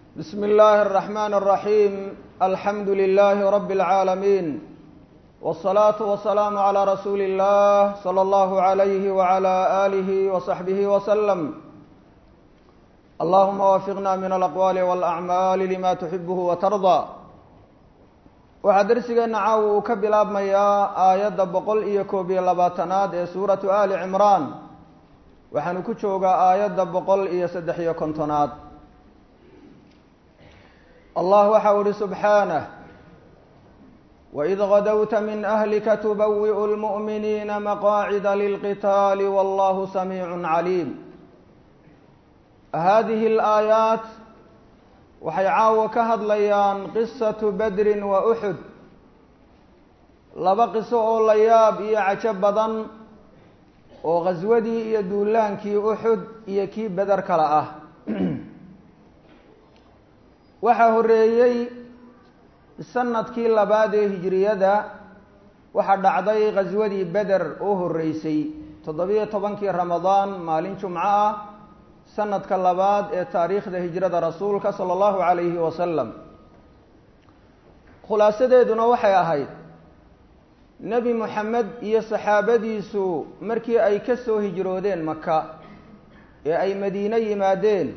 بسم الله الرحمن الرحيم الحمد لله رب العالمين والصلاة والسلام على رسول الله صلى الله عليه وعلى آله وصحبه وسلم اللهم وفقنا من الأقوال والأعمال لما تحبه وترضى waxaa darsigeena caawa uu ka bilaabmayaa aayadda boqol iyo koob iyo labaatanaad ee suuratu ali cimraan waxaanu ku joogaa aayadda boqol iyo saddex iyo kontonaad allah waxa u ihi subxaanah waid gadowta min ahlika tubawi'u lmu'miniina maqaacida lilqitaali wallahu samiicu caliim hadihi alaayaat waxay caawo ka hadlayaan qisatu badrin wa uxud laba qiso oo la yaab iyo cajo badan oo khaswadii iyo duulaankii uxud iyo kii beder kale ah waxaa horreeyey sanadkii labaad ee hijiriyada waxaa dhacday khaswadii beder oo horreysay toddobiyo tobankii ramadaan maalin jumco ah sanadka labaad ee taariikhda hijrada rasuulka sala allahu calayhi wasalam khulaasadeeduna waxay ahayd nebi moxamed iyo saxaabadiisu markii ay ka soo hijroodeen maka ee ay madiine yimaadeen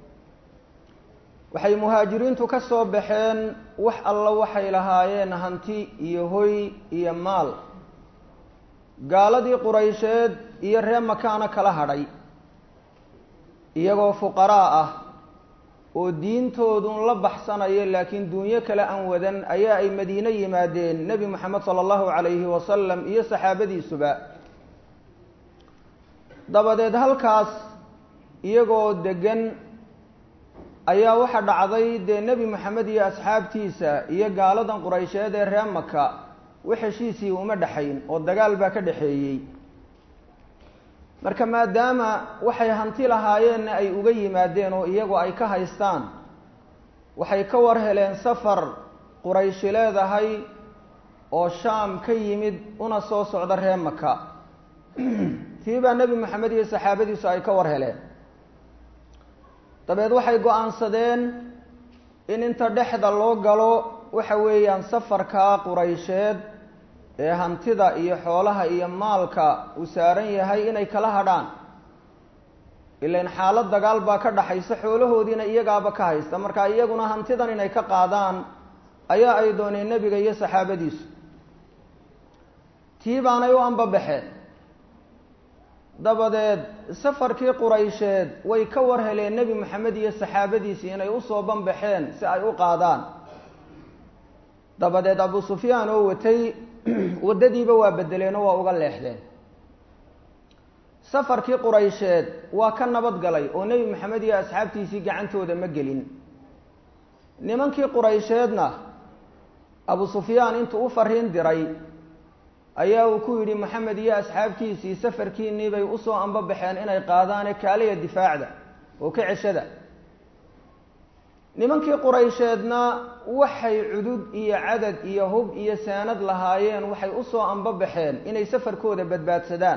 waxay muhaajiriintu ka soo baxeen wax alla waxay lahaayeen hanti iyo hoy iyo maal gaaladii quraysheed iyo ree makaana kala hadhay iyagoo fuqaraa ah oo diintoodun la baxsanaya laakiin duunyo kale aan wadan ayaa ay madiine yimaadeen nebi moxamed sala allahu calayhi wasalam iyo saxaabadiisuba dabadeed halkaas iyagoo degan ayaa waxaa dhacday dee nebi moxamed iyo asxaabtiisa iyo gaaladan quraysheed ee ree maka wax heshiisii uma dhexayn oo dagaal baa ka dhexeeyey marka maadaama waxay hanti lahaayeenna ay uga yimaadeen oo iyagu ay ka haystaan waxay ka war heleen safar qurayshi leedahay oo shaam ka yimid una soo socda ree maka tii baa nebi moxamed iyo saxaabadiisu ay ka war heleen dabeed waxay go-aansadeen in inta dhexda loo galo waxa weeyaan safarkaa quraysheed ee hantida iyo xoolaha iyo maalka uu saaran yahay inay kala hadhaan ilan xaalad dagaal baa ka dhaxaysa xoolahoodiina iyagaaba ka haysta marka iyaguna hantidan inay ka qaadaan ayaa ay dooneen nebiga iyo saxaabadiisu tii baanay u ambabaxeen dabadeed safarkii quraysheed way ka war heleen nebi moxamed iyo saxaabadiisii inay usoo banbaxeen si ay u qaadaan dabadeed abu sufyaan oo watay waddadiiba waa bedeleenoo waa uga leexdeen safarkii quraysheed waa ka nabad galay oo nebi moxamed iyo asxaabtiisii gacantooda ma gelin nimankii quraysheedna abu sufyaan intuu u fariin diray ayaa uu ku yidhi moxamed iyo asxaabtiisii safarkiinii bay usoo ambabaxeen inay qaadaane kaaliya difaacda oo ka ceshada nimankii quraysheedna waxay cudud iyo cadad iyo hub iyo saanad lahaayeen waxay usoo ambabaxeen inay safarkooda badbaadsadaan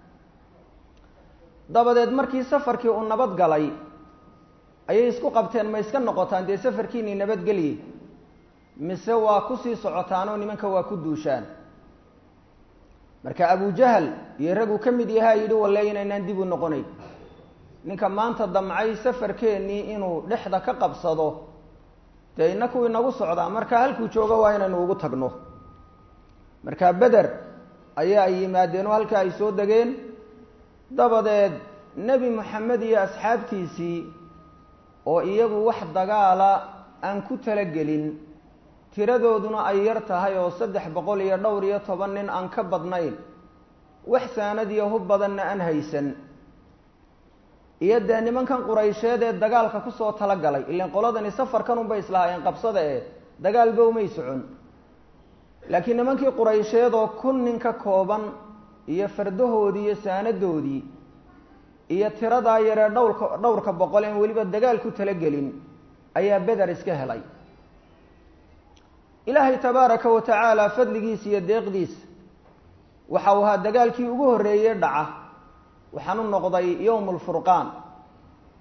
dabadeed markii safarkii uu nabad galay ayay isku qabteen ma iska noqotaan dee safarkiinii nabadgelye mise waa kusii socotaanoo nimanka waa ku duushaan marka abujahal iyo raguu ka mid yahaa yidhi walle inaynaan dib u noqonayn ninka maanta damcay safarkeennii inuu dhexda ka qabsado dee inaku inagu socdaa marka halkuu joogo waa inaynu ugu tagno marka beder ayaa ay yimaadeen oo halkaa ay soo degeen dabadeed nebi moxamed iyo asxaabtiisii oo iyagu wax dagaala aan ku talagelin tiradooduna ay yar tahay oo saddex boqol iyo dhowr iyo toban nin aan ka badnayn wax saanad iyo hub badanna aan haysan iyo dee nimankan quraysheed ee dagaalka kusoo talagalay ilan qoladani safarkan unbay islahaayeen qabsada ee dagaalba umay socon laakiin nimankii quraysheed oo kun nin ka kooban iyo fardahoodii iyo saanadoodii iyo tiradaa yaree dhowrka dhowrka boqol en weliba dagaal ku talagelin ayaa beder iska helay ilaahay tabaaraka wa tacaala fadligiisa iyo deeqdiisa waxa uu ahaa dagaalkii ugu horreeyey dhaca waxaan u noqday yowm lfurqaan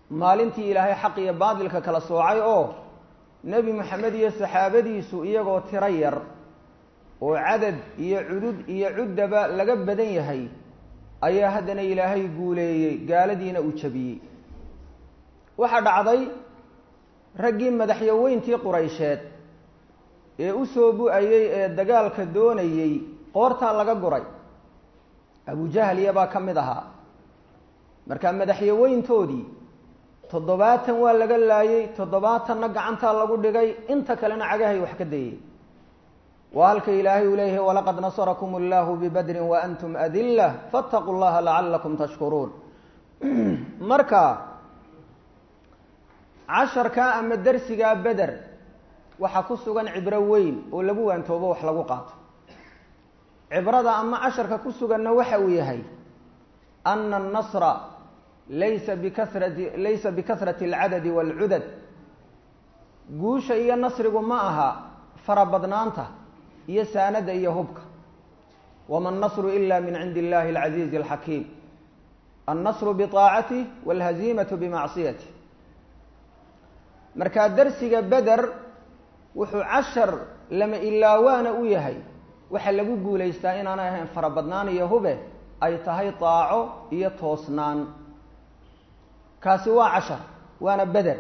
maalintii ilaahay xaq iyo baadilka kala soocay oo nebi moxamed iyo saxaabadiisu iyagoo tiro yar oo cadad iyo cudud iyo cuddaba laga badan yahay ayaa haddana ilaahay guuleeyey gaaladiina uu jabiyey waxaa dhacday raggii madaxyaweyntii quraysheed ee u soo bu-ayey ee dagaalka doonayey qoortaa laga guray abujahliya baa ka mid ahaa marka madaxyaweyntoodii toddobaatan waa laga laayey toddobaatanna gacantaa lagu dhigay inta kalena cagahay wax ka dayey waa halka ilaahay uu leeyahay walaqad nasarakum allahu bibadrin wa antum adila faataquu llaha lacalakum tashkuruun marka casharkaa ama darsigaa beder waxaa ku sugan cibro weyn oo lagu waantoobo wax lagu qaato cibrada ama casharka ku suganna waxa uu yahay ana annasra laysa bikasrati laysa bikasrati alcadadi waalcudad guusha iyo nasrigu ma aha farabadnaanta iyo saanada iyo hubka wama annasru ila min cindi illahi alcaziizi alxakiim annasru biطaacatih walhaziimatu bimacsiyatih markaa darsiga beder wuxuu cashar lama ilaawaana u yahay waxaa lagu guulaystaa inaanay ahayn farabadnaan iyo hube ay tahay daaco iyo toosnaan kaasi waa cashar waana beder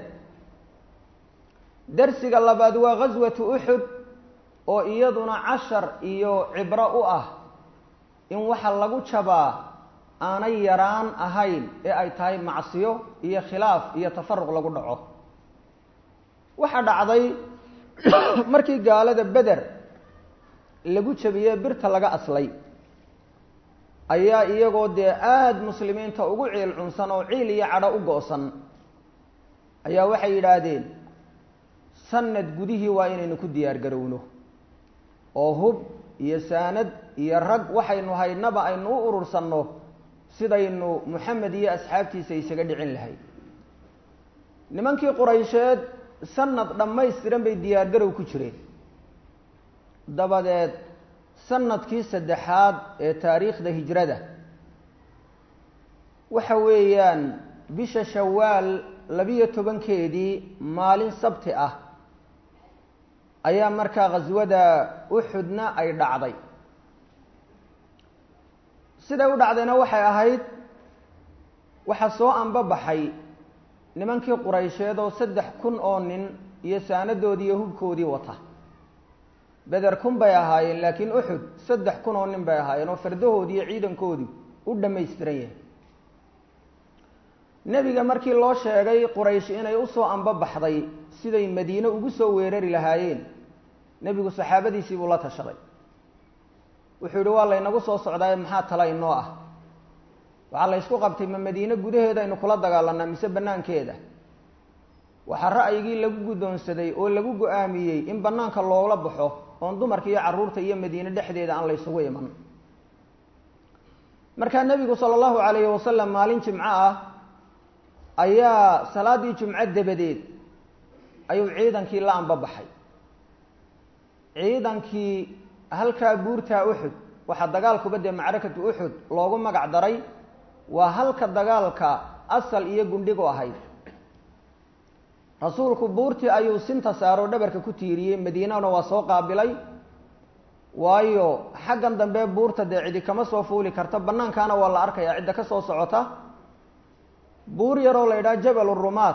darsiga labaad waa ghaswatu uxud oo iyaduna cashar iyo cibro u ah in waxa lagu jabaa aanay yaraan ahayn ee ay tahay macsiyo iyo khilaaf iyo tafaruq lagu dhaco waxaa dhacday markii gaalada beder lagu jabiyey birta laga aslay ayaa iyagoo dee aada muslimiinta ugu ciil cunsan oo ciil iyo cadho u go-san ayaa waxay yidhaahdeen sanad gudihii waa inaynu ku diyaar garowno oo hub iyo saanad iyo rag waxaynu haynaba aynu u urursanno sidaynu moxamed iyo asxaabtiisa isaga dhicin lahay nimankii quraysheed sanad dhammaystiran bay diyaargarow ku jireen dabadeed sanadkii saddexaad ee taariikhda hijrada waxa weeyaan bisha shawaal labiyo tobankeedii maalin sabti ah ayaa markaa khaswada uxudna ay dhacday siday u dhacdayna waxay ahayd waxaa soo anbabaxay nimankii quraysheed oo saddex kun oo nin iyo saanadoodii iyo hubkoodii wata beder kun bay ahaayeen laakiin uxud saddex kun oo nin bay ahaayeen oo fardahoodii iyo ciidankoodii u dhammaystiran yahay nebiga markii loo sheegay quraysh inay usoo anbabaxday siday madiine ugu soo weerari lahaayeen nebigu saxaabadiisii buu la tashaday wuxuu yihi waa laynagu soo socdaaye maxaa tala inoo ah waxaa la ysku qabtay ma madiine gudaheeda aynu kula dagaalanaa mise banaankeeda waxaa ra'yigii lagu guddoonsaday oo lagu go-aamiyey in banaanka loola baxo oon dumarka iyo carruurta iyo madiine dhexdeeda aan la ysugu iman markaa nebigu sala allahu calayhi wasalam maalin jimco ah ayaa salaaddii jumco dabadeed ayuu ciidankii la anbabaxay ciidankii halkaa buurtaa uxud waxaa dagaalkuba dee macrakatu uxud loogu magac daray waa halka dagaalka asal iyo gundhigu ahayd rasuulku buurtii ayuu sinta saaroo dhabarka ku tiiriyey madiinana waa soo qaabilay waayo xaggan dambe buurta dee cidi kama soo fuuli karta banaankaana waa la arkayaa cidda ka soo socota buur yaroo la yidhaha jabal rumaat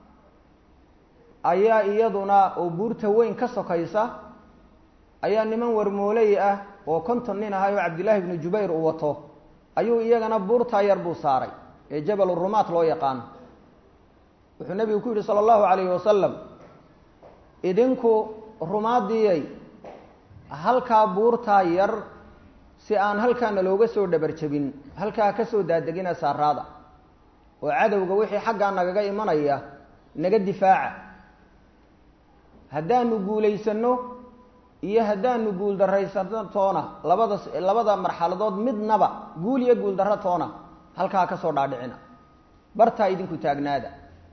ayaa iyaduna oo buurta weyn ka sokaysa ayaa niman warmooley ah oo konton nin ahay oo cabdillaahi bnu jubayr uu wato ayuu iyagana buurtaa yar buu saaray ee jabal rumaat loo yaqaano wuxuu nebigu ku yidhi sala allahu calayhi wasalam idinku rumaadiyay halkaa buurtaa yar si aan halkaana looga soo dhabarjabin halkaa ka soo daadegina saaraada oo cadowga wixii xaggaa nagaga imanaya naga difaaca haddaanu guulaysanno iyo haddaanu guuldarraysano toona labada labada marxaladood midnaba guul iyo guuldarro toona halkaa ka soo dhaadhicina bartaa idinku taagnaada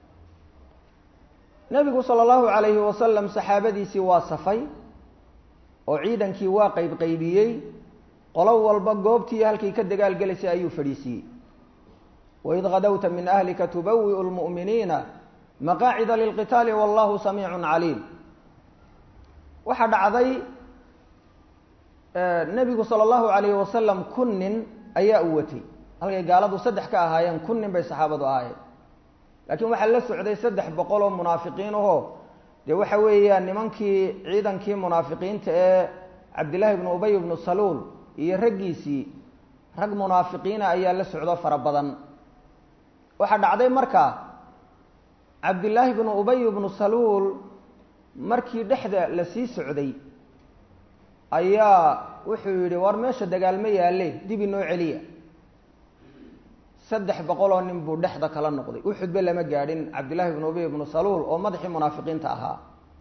nebigu sala allahu calayhi wasalam saxaabadiisii waa safay oo ciidankii waa qayb qaybiyey qolo walba goobtii halkii ka dagaalgelaysay ayuu fadhiisiiyey waid gadowta min ahlika tubawi'u lmu'miniina maqaacida lilqitaali wallahu samiicun caliim waxaa dhacday nebigu sala allahu alayhi wasalam kun nin ayaa u watay halkay gaaladu saddex ka ahaayeen kun nin bay saxaabadu ahaayeen laakiin waxaa la socday saddex boqol oo munaafiqiin ahoo dee waxa weeyaan nimankii ciidankii munaafiqiinta ee cabdillaahi ibnu ubay ibnu saluul iyo raggiisii rag munaafiqiina ayaa la socdo fara badan waxaa dhacday marka cabdillaahi ibnu ubay ibnu saluul markii dhexda la sii socday ayaa wuxuu yidhi war meesha dagaalma yaalle dib inoo celiya saddex boqoloo nin buu dhexda kala noqday uxudbe lama gaadhin cabdillahi ibnu ubay ibnu saluul oo madaxii munaafiqiinta ahaa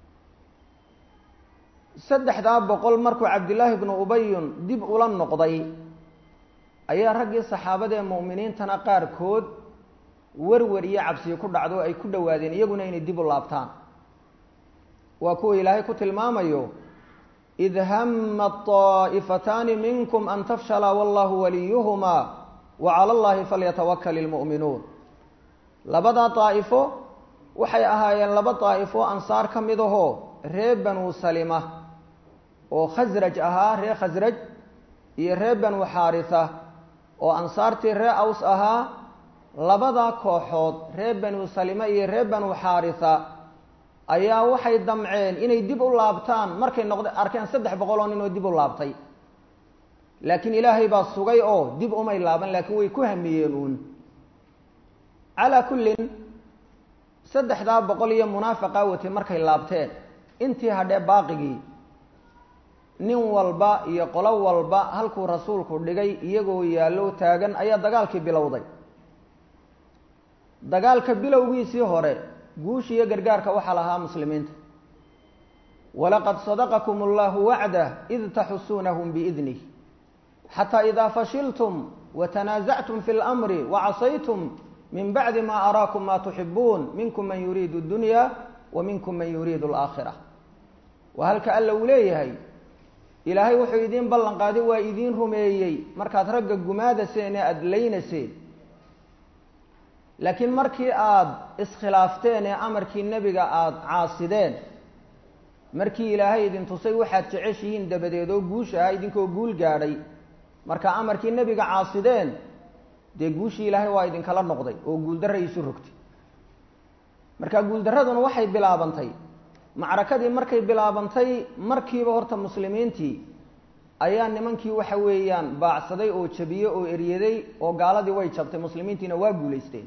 saddexdaa boqol markuu cabdillaahi ibnu ubayun dib ula noqday ayaa raggii saxaabada ee mu'miniintana qaarkood werwer iyo cabsiyo ku dhacdo ay ku dhowaadeen iyaguna inay dib u laabtaan waa kuwa ilaahay ku tilmaamayo id hama طaa'ifataani minkum an tafshala wallahu waliyuhuma wa cala allahi falyatawakal ilmu'minuun labadaa daa'ifo waxay ahaayeen laba daa'ifo ansaar ka mid ahoo reer banuu salima oo khasraj ahaa reer khasraj iyo reer banuu xaarisa oo ansaartii reer aws ahaa labadaa kooxood reer banuu salima iyo reer banuu xaarisa ayaa waxay damceen inay dib u laabtaan markay noqd arkeen saddex boqol oo nin oo dib u laabtay laakiin ilaahay baa sugay oo dib umay laaban laakiin way ku hamiyeen uun calaa kullin saddexdaa boqol iyo munaafiqa watay markay laabteen intii hadhee baaqigii nin walba iyo qolo walba halkuu rasuulku dhigay iyagoo yaallo taagan ayaa dagaalkii bilowday dagaalka bilowgiisii hore guushi iyo gargaarka waxaa lahaa muslimiinta walaqad sadaqakum allahu wacdah id taxusuunahum biidnih xataa idaa fashiltum watanaasactum fi lmri wacasaytum min bacdi ma araakum ma tuxibuun minkum man yuriidu اdunya wa minkum man yuriidu alaakhira waa halka alla uu leeyahay ilaahay wuxuu idiin ballan qaaday waa idiin rumeeyey markaad ragga gumaadaseen ee aada laynaseen laakiin markii aada iskhilaafteen ee amarkii nebiga aada caasideen markii ilaahay idin tusay waxaad jeceshihiin dabadeed oo guush ahaa idinkoo guul gaadhay marka amarkii nebiga caasideen dee guushii ilaahay waa idinkala noqday oo guuldarra isu rogtay marka guuldarraduna waxay bilaabantay macrakadii markay bilaabantay markiiba horta muslimiintii ayaa nimankii waxa weeyaan baacsaday oo jabiyey oo eryaday oo gaaladii way jabtay muslimiintiina waa guulaysteen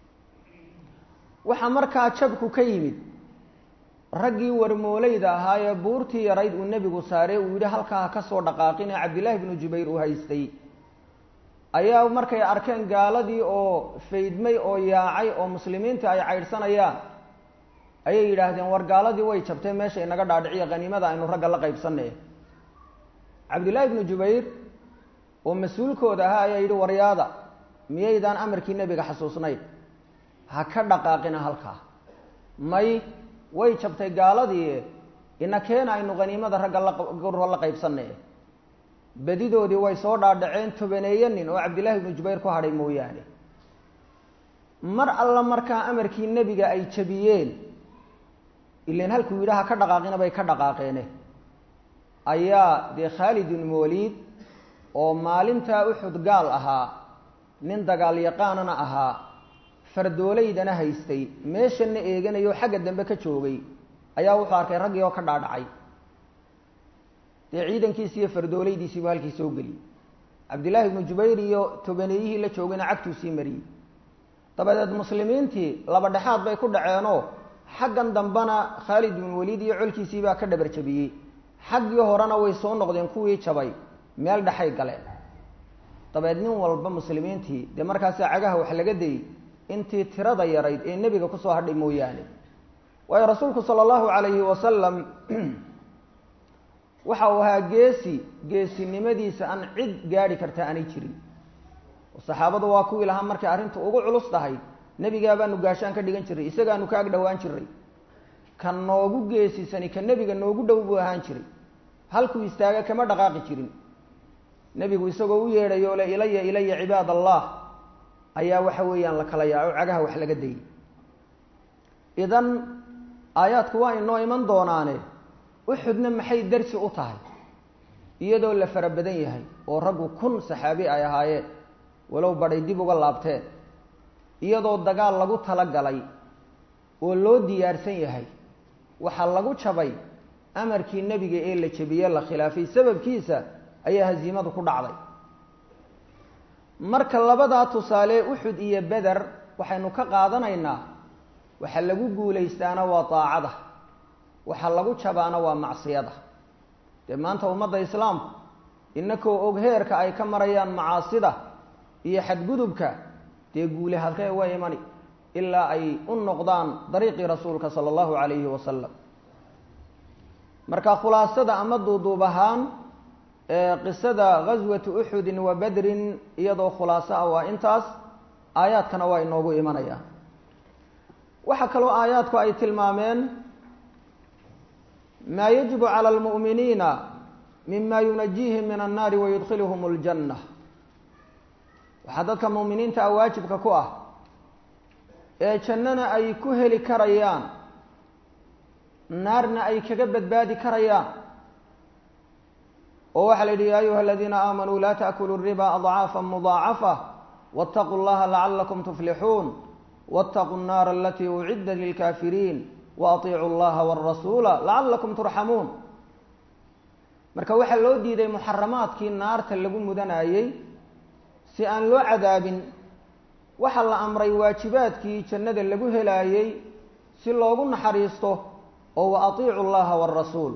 waxaa markaa jabku ka yimid raggii warmoolayda ahaa ee buurtii yarayd uu nebigu saaray uu yidhi halkaa ha ka soo dhaqaaqin ee cabdillaahi bnu jubayr uu haystay ayaa markay arkeen gaaladii oo faydmay oo yaacay oo muslimiinta ay caydhsanayaan ayay yidhaahdeen war gaaladii way jabtay meesha inaga dhaadhiciya qaniimada aynu ragga la qaybsanay cabdillaahi bnu jubayr oo mas-uulkooda ahaa ayaa yidhi waryaada miyaydaan amarkii nebiga xasuusnayn ha ka dhaqaaqina halkaa may way jabtay gaaladii ina keena aynu qaniimada ragga la qaybsanay badidoodii way soo dhaadhaceen tobaneeye nin oo cabdillaahi ibnu jubayr ku hadhay mooyaane mar alla markaa amarkii nebiga ay jabiyeen ilan halkuu yidhi ha ka dhaqaaqina bay ka dhaqaaqeene ayaa dee khaalid ibnu waliid oo maalintaa uxud gaal ahaa nin dagaal yaqaanana ahaa fardoolaydana haystay meeshana eeganayo xagga dambe ka joogay ayaa wuxuu arkay raggii oo ka dhaadhacay dee ciidankiisi iyo fardoolaydiisiibu halkii soo geliyey cabdillaahi ibnu jubayr iyo tobaneeyihii la joogayna cagtuu sii mariyey dabadeed muslimiintii laba dhexaad bay ku dhaceenoo xaggan dambena khaalid ibnu waliid iyo colkiisii baa ka dhabar jabiyey xaggii horena way soo noqdeen kuwii jabay meel dhexay galeen dabeed nin walba muslimiintii dee markaasa cagaha wax laga dayey intii tirada yarayd ee nebiga kusoo hadhay mooyaane waayo rasuulku sala allahu calayhi wasalam waxa uu ahaa geesi geesinimadiisa aan cid gaadhi karta aanay jirin saxaabadu waa kuwii lahaa markay arrintu ugu culus tahay nebigaabaanu gaashaan ka dhigan jiray isagaanu ka ag dhowaan jiray ka noogu geesisani ka nebiga noogu dhow buu ahaan jiray halkuu istaaga kama dhaqaaqi jirin nebigu isagoo u yeedhayo le ilaya ilaya cibaad allah ayaa waxa weeyaan la kala yaaco cagaha wax laga dayay idan aayaadku waa inoo iman doonaane uxudna maxay darsi u tahay iyadoo la fara badan yahay oo raggu kun saxaabi ay ahaayeen walow badhay dib uga laabteen iyadoo dagaal lagu tala galay oo loo diyaarsan yahay waxaa lagu jabay amarkii nebiga ee la jebiye la khilaafay sababkiisa ayaa hasiimadu ku dhacday marka labadaa tusaale uxud iyo beder waxaynu ka qaadanaynaa waxa lagu guulaystaana waa daacada waxa lagu jabaana waa macsiyada dee maanta ummadda islaamku inakoo og heerka ay ka marayaan macaasida iyo xadgudubka dee guule halkee waa imani ilaa ay u noqdaan dariiqii rasuulka sala allahu calayhi wasalam marka khulaasada ama duuduub ahaan qisada ghaswati uxudin wa badrin iyadoo khulaaso ah waa intaas aayaadkana waa inoogu imanayaan waxaa kaloo aayaadku ay tilmaameen maa yajibu cala almu'miniina mima yunajiihim min annaari wayudkhiluhum aljanna waxaa dadka mu'miniinta ah waajibka ku ah ee jannana ay ku heli karayaan naarna ay kaga badbaadi karayaan oo waxaa la yidhi ya ayuha aladiina aamanuu laa taأkuluu الriba adcaafa mudaacafa wاtaquu اllaha lacalakum tuflixuun wاtaquu الnaara alatii uciddat lilkaafiriin waaطiicuu اllaha wاrasuula lacalakum turxamuun marka waxaa loo diiday muxaramaadkii naarta lagu mudanayey si aan loo cadaabin waxaa la amray waajibaadkii jannada lagu helaayey si loogu naxariisto oo wa atiicu llaha wاrasuul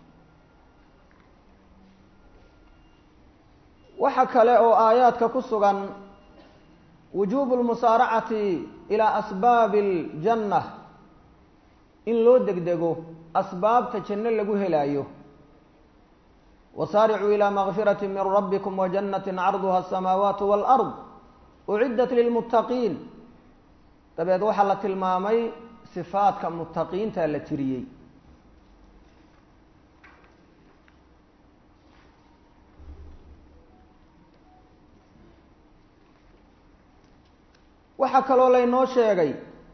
waxa kale oo aayaadka ku sugan wujuubu lmusaaracati ilaa asbaabi aljanna in loo degdego asbaabta janno lagu helaayo wasaaricuu ilaa makfirati min rabbikum wajannati carduha asamaawaat wاlard uciddat lilmuttaqiin dabeed waxaa la tilmaamay sifaadka muttaqiinta la tiriyey waxaa kaloo laynoo sheegay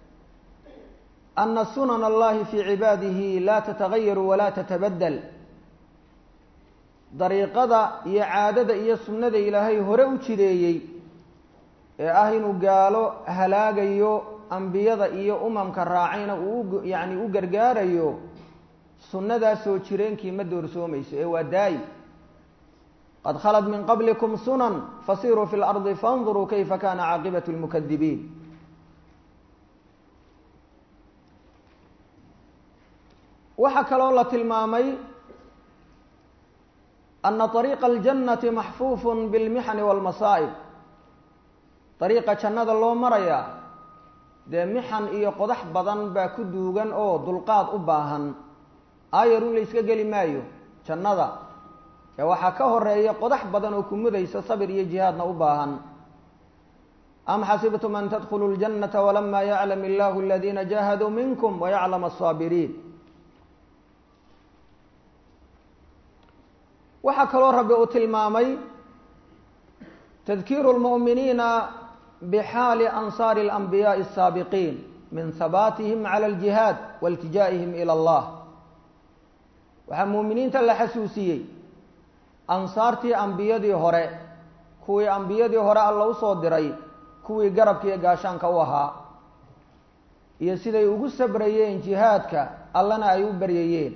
ana sunan allahi fii cibaadihi laa tatagayaru walaa tatabadel dariiqada iyo caadada iyo sunnada ilaahay hore u jideeyey ee ah inuu gaalo halaagayo ambiyada iyo umamka raacayna uu yacni u gargaarayo sunnadaasoo jireenkii ma doorsoomayso ee waa daayi qad khalat min qablikum sunan fasiruu fi lardi faاnduruu kayfa kana caaqibat اlmukadibiin waxaa kaloo la tilmaamay ana طariiqa اljannati maxfuuf biاlmixani wاlmasaa'ib dariiqa jannada loo marayaa dee mixan iyo qodax badan baa ku duugan oo dulqaad u baahan aayarun la yska geli maayo jannada ee waxaa ka horeeya qodax badan oo ku mudaysa sabir iyo jihaadna u baahan am xasibtum an tadkhuluu اljannata walama yaclam illahu aladiina jahaduu minkum wayaclam aلsaabiriin waxaa kaloo rabbi uu tilmaamay tadkiiru اlmu'miniina bxaali ansaari اlanbiyaaءi الsaabiqiin min habaatihim cala اljihaad waاltijaa'ihim ilى اllah waxaa muuminiinta la xasuusiyey ansaartii ambiyadii hore kuwii ambiyadii hore alla usoo diray kuwii garabka iyo gaashaanka u ahaa iyo siday ugu sabrayeen jihaadka allana ay u baryayeen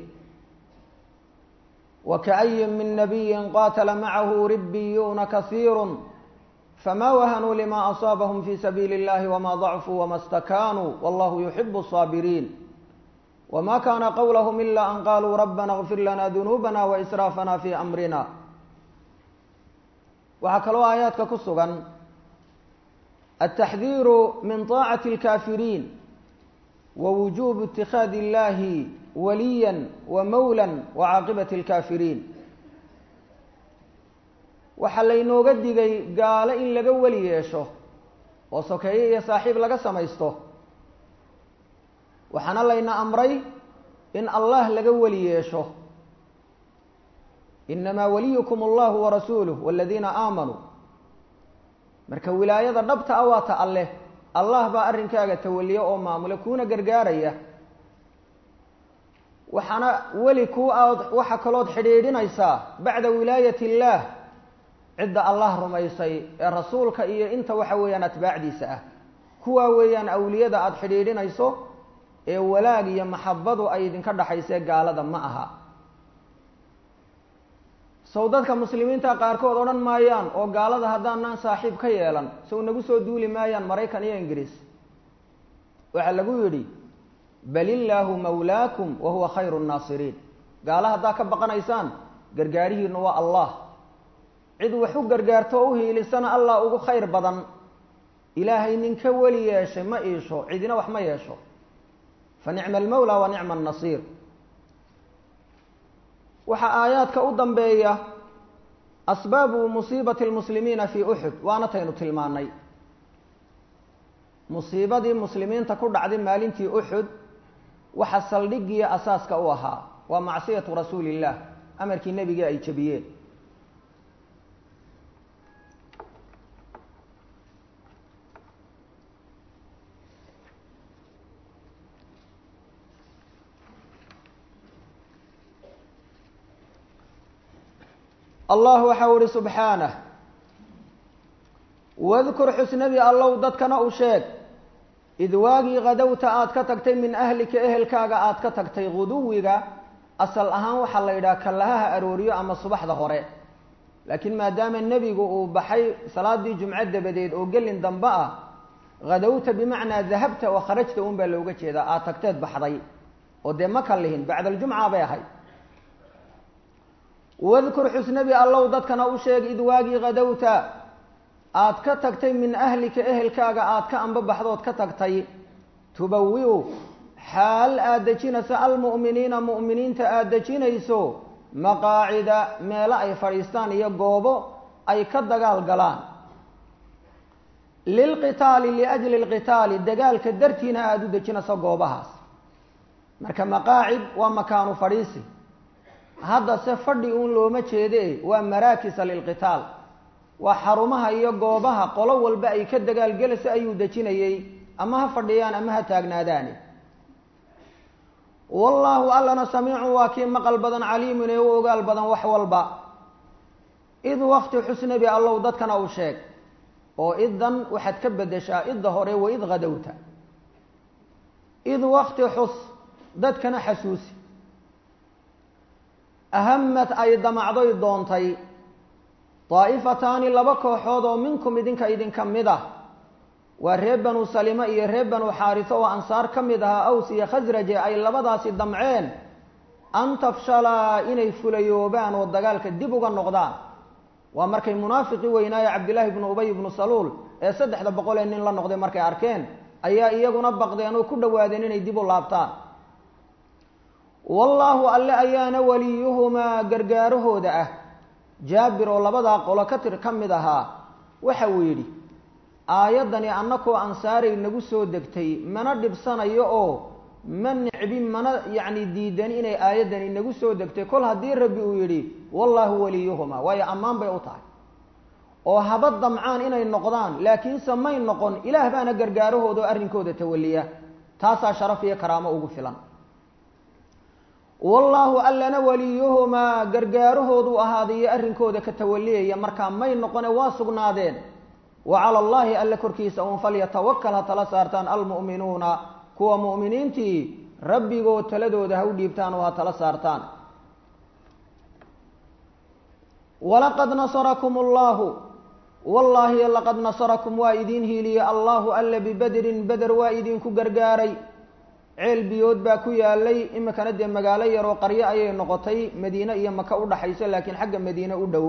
wakaayin min nabiyin qaatala macahu ribiyuuna kasiiru fma wahanuu lima asaabahum fi sabiili اllahi wma dacfuu wma stakaanuu wallahu yuxibu الصaabiriin wma kana qowlahm ila an qaluu rabana اغfir lana dunuubana waisraafana fi amrina waxaa kaloo aayaadka ku sugan altaxdiiru min طaacati اlkafiriin wawujubu اtikhaadi اllahi waliya wamawla wacaaqibat اlkafiriin waxaa laynooga digay gaalo in laga weli yeesho oo sokeeye iyo saaxiib laga samaysto waxaana layna amray in allah laga weli yeesho inamaa waliyukum allahu warasuuluh waladiina aamanuu marka wilaayada dhabta a waa ta alleh allah baa arrinkaaga tawaliya oo maamula kuuna gargaaraya waxaana weli ku aad waxa kalood xidhiidhinaysaa bacda wilaayat illaah cidda allah rumaysay ee rasuulka iyo inta waxa weeyaan atbaacdiisa ah kuwaa weeyaan awliyada aada xidhiidhinayso ee walaag iyo maxabadu ay idinka dhaxaysee gaalada ma aha sow dadka muslimiinta qaarkood odhan maayaan oo gaalada haddaanaan saaxiib ka yeelan sow nagu soo duuli maayaan maraykan iyo ingiriis waxaa lagu yidhi bal illaahu mawlaakum wa huwa khayru nnaasiriin gaala haddaa ka baqanaysaan gargaarihiinu waa allah cid wax u gargaarto oo u hiilisana allah ugu khayr badan ilaahay ninka weli yeeshay ma iisho cidina wax ma yeesho fa nicma almawla wa nicma annasiir waxaa aayaadka u dambeeya asbaabu musiibati lmuslimiina fii uxud waana taynu tilmaanay musiibadii muslimiinta ku dhacday maalintii uxud waxa saldhigiya asaaska u ahaa waa macsiyatu rasuuli illah amarkii nebigii ay jebiyeen allah waxau ihi subxaanah wadkur xusnabi allow dadkana u sheeg id waagii kadowta aada ka tagtay min ahlika ehelkaaga aada ka tagtay guduwiga asal ahaan waxaa la yidhaha kallahaha arooriyo ama subaxda hore laakiin maadaama nebigu uu baxay salaadii jumco dabadeed oo gelin dambe ah kadowta bimacnaa dahabta oo kharajta un baa looga jeedaa aada tagteed baxday oo dee ma kalihin bacda aljumca bay ahayd wadkur xusnabi allow dadkana u sheeg id waagii kadowta aada ka tagtay min ahlika ehelkaaga aada ka ambabaxdood ka tagtay tubawi-u xaal aada dejinayso almu'miniina mu'miniinta aada dejinayso maqaacida meelo ay fadhiistaan iyo goobo ay ka dagaal galaan lilqitaali liajli lqitaali dagaalka dartiina aada u dejinayso goobahaas marka maqaacid waa makaanu fadhiisi haddase fadhi uun looma jeede waa maraakisa lilqitaal waa xarumaha iyo goobaha qolo walba ay ka dagaalgelayso ayuu dejinayey ama ha fadhiyaan ama ha taagnaadaani wallaahu allana samiicun waa kii maqal badan caliimun ee u ogaal badan wax walba id wakti xusnabi allow dadkana u sheeg oo idan waxaad ka bedeshaa idda hore wa id kadowta id wakti xus dadkana xasuusi ahamad ay damacdoy doontay daa'ifataani laba kooxood oo minkum idinka idinka mid ah waa reer banu salima iyo reer banu xaariso oo ansaar ka mid ahaa aws iyo khasraje ay labadaasi damceen an tafshalaa inay fulayoobaan oo dagaalka dib uga noqdaan waa markay munaafiqii weynaaye cabdillaahi bnu ubay ibnu saluul ee saddexda boqol ee nin la noqday markay arkeen ayaa iyaguna baqdeen oo ku dhowaadeen inay dib u laabtaan wallaahu alle ayaana waliyuhumaa gargaarahooda ah jaabir oo labadaa qolo ka tir ka mid ahaa waxa uu yidhi aayaddani annakoo ansaaray nagu soo degtay mana dhibsanayo oo ma nicbin mana yacni diidan inay aayaddani nagu soo degtay kol haddii rabbi uu yidhi wallaahu waliyuhumaa waayo ammaan bay u tahay oo haba damcaan inay noqdaan laakiinse may noqon ilaah baana gargaarahooda oo arrinkooda tawaliya taasaa sharaf iyo karaamo ugu filan wallaahu allana waliyuhumaa gargaarahoodu ahaaday iyo arrinkooda ka tawaliyaya markaa may noqone waa sugnaadeen wa cala allaahi alle korkiisa uun falyatawakal ha tala saartaan almu'minuuna kuwa mu'miniintii rabbigood taladooda ha u dhiibtaan oo ha tala saartaan walaqad nasarakum allahu wallaahi laqad nasarakum waa idiin hiiliyey allahu alle bibedrin beder waa idinku gargaaray ceel biyood baa ku yaalay iminkana dee magaalo yaroo qaryo ayay noqotay madiine iyo maka u dhaxayso laakiin xagga madiine u dhow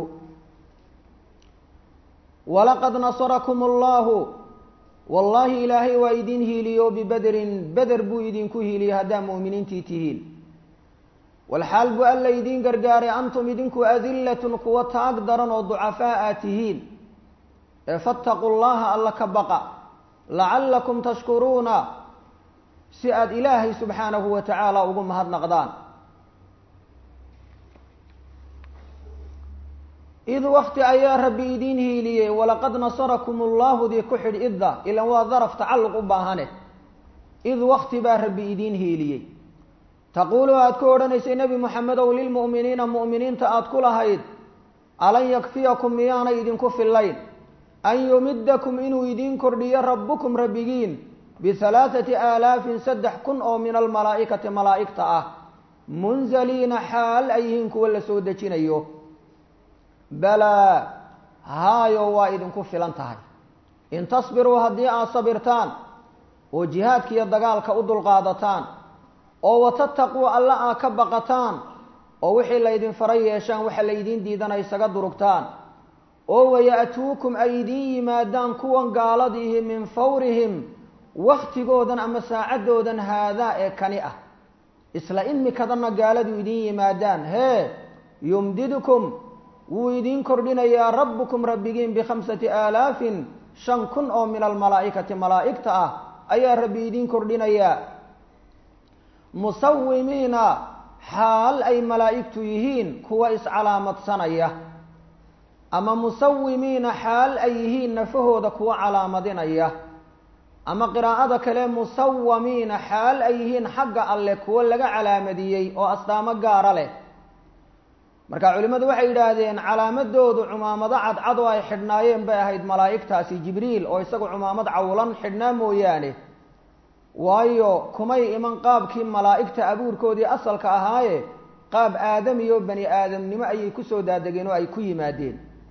walaqad nasarakum allahu wallaahi ilaahay waa idin hiiliyo bibederin beder buu idinku hiiliyey haddaa mu'miniintii tihiin walxaal buu alla idiin gargaaray antum idinku adillatun kuwa taag daran oo ducafaa aad tihiin ee fattaquu llaha alla ka baqa lacallakum tashkuruuna si aada ilaahay subxaanahu wa tacaala ugu mahadnaqdaan id wakti ayaa rabbi idiin hiiliyey walaqad nasarakum ullahu dii ku xidh idda ilan waa daraf tacalluq u baahane id wakti baa rabbi idiin hiiliyey taquulu aad ku odhanaysay nebi moxamedow lilmu'miniina mu'miniinta aad ku lahayd alan yakfiyakum miyaanay idinku fillayn an yumidakum inuu idiin kordhiyo rabbukum rabbigiin bihalaathati aalaafin saddex kun oo min almalaa'ikati malaa'igta ah munzaliina xaal ay yihiin kuwa la soo dejinayo balaa haayo waa idinku filan tahay in tasbiruu haddii aad sabirtaan oo jihaadka iyo dagaalka u dulqaadataan oo watattaquu alla aad ka baqataan oo wixii laydin fara yeeshaan waxa laydiin diidana isaga durugtaan oo waya'tuukum ay idiin yimaadaan kuwan gaaladiihi min fawrihim waktigoodan ama saacaddoodan haadaa ee kani ah isla imikadanna gaaladu idiin yimaadaan hee yumdidkum wuu idiin kordhinayaa rabbukum rabbigiin bikhamsati aalaafin shan kun oo min almalaa'ikati malaa'igta ah ayaa rabbi idiin kordhinayaa musawimiina xaal ay malaa'igtu yihiin kuwa iscalaamadsanaya ama musawimiina xaal ay yihiin nafahooda kuwa calaamadinaya ama qiraa'ada kale musawamiina xaal ay yihiin xagga alleh kuwo laga calaamadiyey oo astaamo gaara leh marka culimmadu waxay yidhaahdeen calaamadoodu cumaamado cadcad oo ay xidhnaayeen bay ahayd malaa'igtaasi jibriil oo isagu cumaamad cawlan xidhnaa mooyaane waayo kumay iman qaabkii malaa'igta abuurkoodii asalka ahaaye qaab aadamiyo bani aadamnimo ayay kusoo daadegeen oo ay ku yimaadeen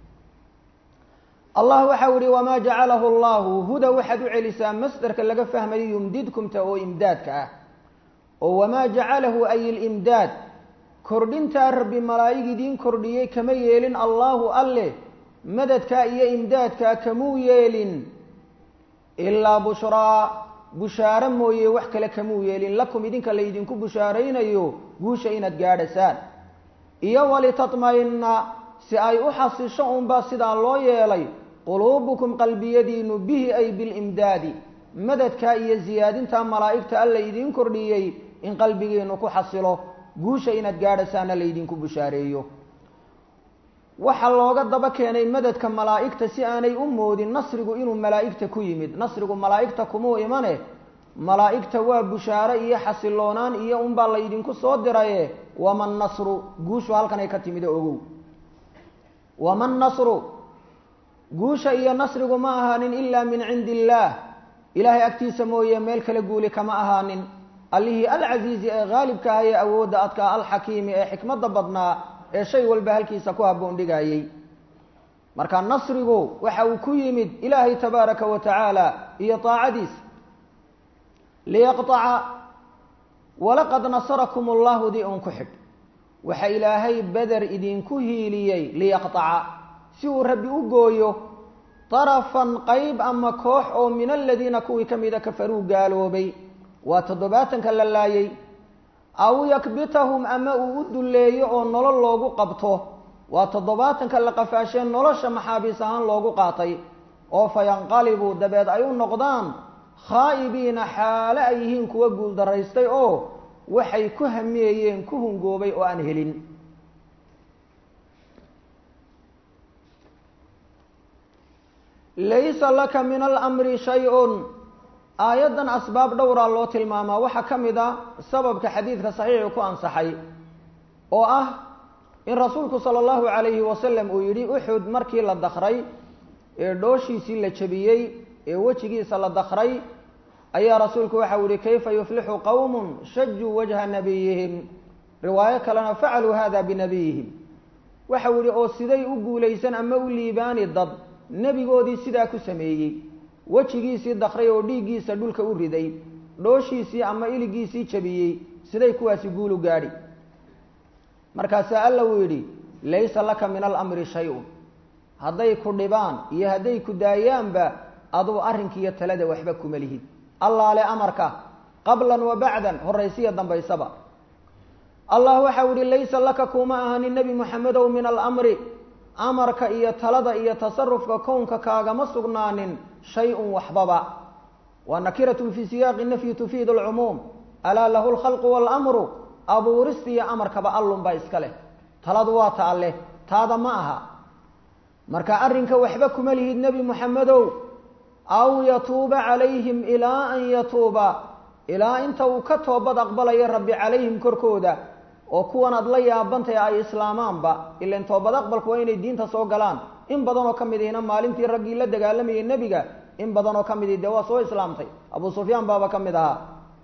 allah waxau ihi wamaa jacalahu allahu huda waxaad u celisaa masderka laga fahmayo yumdidkumta oo imdaadka ah oo wamaa jacalahu ay ilimdaad kordhintaa rabbi malaa'ig idiin kordhiyey kama yeelin allaahu alleh madadkaa iyo imdaadkaa kamuu yeelin ilaa bushraa bushaaro mooye wax kale kamuu yeelin lakum idinka laydinku bushaaraynayo guusha inaad gaadhasaan iyo walitatma'ina si ay u xasisho unbaa sidaa loo yeelay quluubukum qalbiyadiinu bihi ay bilimdaadi madadkaa iyo siyaadintaa malaa'igta alla idiin kordhiyey in qalbigiinu ku xasilo guusha inaad gaadhasaana laydinku bushaareeyo waxaa looga daba keenay madadka malaa'igta si aanay u moodin nasrigu inuu malaa'igta ku yimid nasrigu malaa'igta kumuu imane malaa'igta waa bushaaro iyo xasiloonaan iyo unbaa laydinku soo diraye waman nasru guushu halkanay ka timid ogow waman nasru guusha iyo nasrigu ma ahaanin ilaa min cindi illaah ilaahay agtiisa mooye meel kale guuli kama ahaanin allihii alcasiizi ee haalibka ah ee awoodda adkaa alxakiimi ee xikmadda badnaa ee shay walba halkiisa ku habboon dhigayey marka nasrigu waxa uu ku yimid ilaahay tabaaraka wa tacaala iyo taacadiisa liyaqطaca walaqad nasarakum allahu di un ku xidh waxa ilaahay beder idinku hiiliyey liyaqطaca si uu rabbi u gooyo darafan qayb ama koox oo min aladiina kuwii ka mida kafaruu gaaloobay waa toddobaatanka la laayay aw yakbitahum ama uu u dulleeyo oo nolol loogu qabto waa toddobaatanka la qafaashee nolosha maxaabiis ahaan loogu qaatay oo fayanqalibuu dabeed ay u noqdaan khaa'ibiina xaale ay yihiin kuwa guuldaraystay oo waxay ku hamiyeyeen ku hungoobay oo aan helin laysa laka min alamri shay-un aayaddan asbaab dhowraa loo tilmaamaa waxaa ka mid a sababka xadiidka saxiixi ku ansaxay oo ah in rasuulku sala allahu calayhi wasalam uu yidhi uxud markii la dakray ee dhooshiisii la jebiyey ee wejigiisa la dakray ayaa rasuulku waxau yihi kayfa yuflixu qowmun shajuu wajha nabiyihim riwaayo kalena facaluu hada binabiyihim waxau yihi oo siday u guulaysan ama u liibaani dad nebigoodii sidaa ku sameeyey wejigiisii dakray oo dhiiggiisa dhulka u riday dhooshiisii ama iligiisii jabiyey siday kuwaasi guulu gaadhi markaasaa alla uu yidhi laysa laka min alamri shay-un hadday ku dhibaan iyo hadday ku daayaanba adugu arrinkiiyo talada waxba kuma lihid allaale amarka qablan wa bacdan horaysiya dambaysaba allah waxau yihi laysa laka kuma ahanin nebi moxamedow min alamri amarka iyo talada iyo tasarufka kownka kaagama sugnaanin shay-un waxbaba waa nakiratun fii siyaaqi nafyi tufiidu alcumuum alaa lahu lkhalqu waalamru abuurista iyo amarkaba allunbaa iska leh taladu waa ta alleh taada ma aha marka arrinka waxba kuma lihid nebi moxamedow aw yatuuba calayhim ilaa an yatuuba ilaa inta uu ka toobad aqbalayo rabbi calayhim korkooda oo kuwan aad la yaabantahy ay islaamaanba ilan toobad aqbalku waa inay diinta soo galaan in badanoo ka mid ihina maalintii raggii la dagaalamayay nebiga in badanoo ka mid ihi dee waa soo islaamtay abu sufyaan baaba ka mid ahaa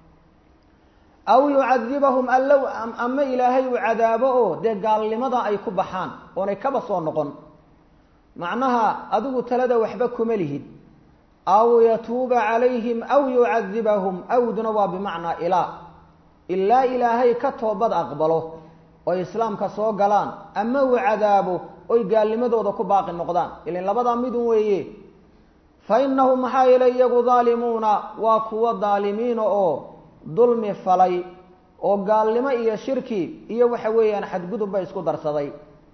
aw yucadibahum allow ama ilaahay uu cadaabo oo dee gaalnimada ay ku baxaan oonay kaba soo noqon macnaha adigu talada waxba kuma lihid aw yatuuba calayhim aw yucadibahum awduna waa bimacnaa ilaa ilaa ilaahay ka toobad aqbalo oy islaamka soo galaan ama uu cadaabo oy gaalnimadooda ku baaqi noqdaan ilan labadaa midun weeye fa innahum maxaa yeelay iyagu daalimuuna waa kuwo daalimiina oo dulmi falay oo gaalnimo iyo shirki iyo waxa weeyaan xadgudubba isku darsaday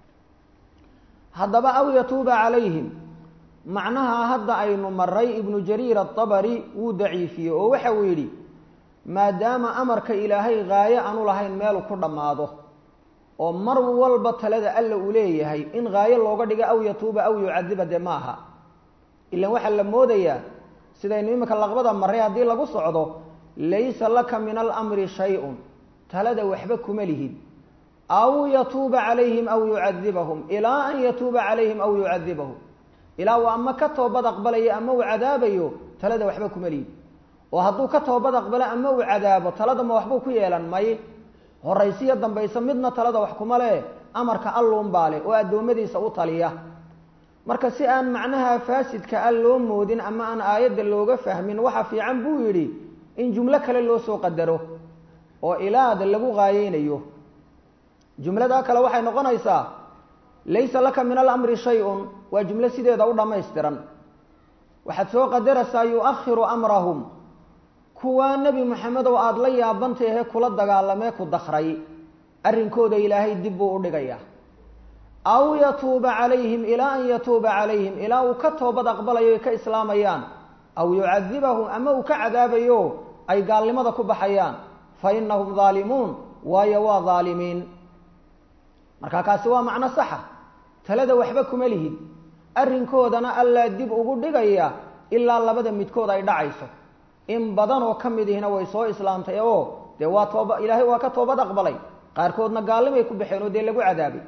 haddaba aw yatuuba calayhim macnaha hadda aynu maray ibnu jariir atabari wuu daciifiyey oo waxa uu yidhi maadaama amarka ilaahay haayo aanu lahayn meelu ku dhammaado oo mar walba talada alla uu leeyahay in haayo looga dhigo aw yatuuba aw yucadiba dee ma aha ilan waxaa la moodayaa sidaynu iminka laqbada maray haddii lagu socdo laysa laka min alamri shay-un talada waxba kuma lihid aw yatuuba calayhim aw yucadibahum ilaa an yatuuba calayhim aw yucadibahum ilaa uu ama ka toobad aqbalayo ama uu cadaabayo talada waxba kuma lihid oo hadduu ka toobad aqbalo ama uu cadaabo talada ma waxbuu ku yeelan may horaysiyo dambayso midna talada wax kuma leh amarka alluun baa leh oo addoommadiisa u taliya marka si aan macnaha faasidka a loo moodin ama aan aayadda looga fahmin waxa fiican buu yidhi in jumlo kale loo soo qadaro oo ilaada lagu qaayeynayo jumladaa kale waxay noqonaysaa laysa laka min alamri shay-un waa jumlo sideeda u dhammaystiran waxaad soo qadaraysaa yu-akhiru amrahum kuwaa nebi moxamedow aada la yaabantahe kula dagaalamee ku dakray arrinkooda ilaahay dib buu u dhigayaa aw yatuuba calayhim ilaa an yatuuba calayhim ilaa uu ka toobad aqbalayo ay ka islaamayaan aw yucadibahum ama uu ka cadaabayo ay gaalnimada ku baxayaan fa inahum daalimuun waayo waa daalimiin marka kaasi waa macno saxa talada waxba kuma lihid arrinkoodana allaa dib ugu dhigaya ilaa labada midkood ay dhacayso in badan oo ka mid ihina way soo islaamtay oo dee waa tooba ilaahay waa ka toobad aqbalay qaarkoodna gaallimay ku baxeen oo dee lagu cadaabay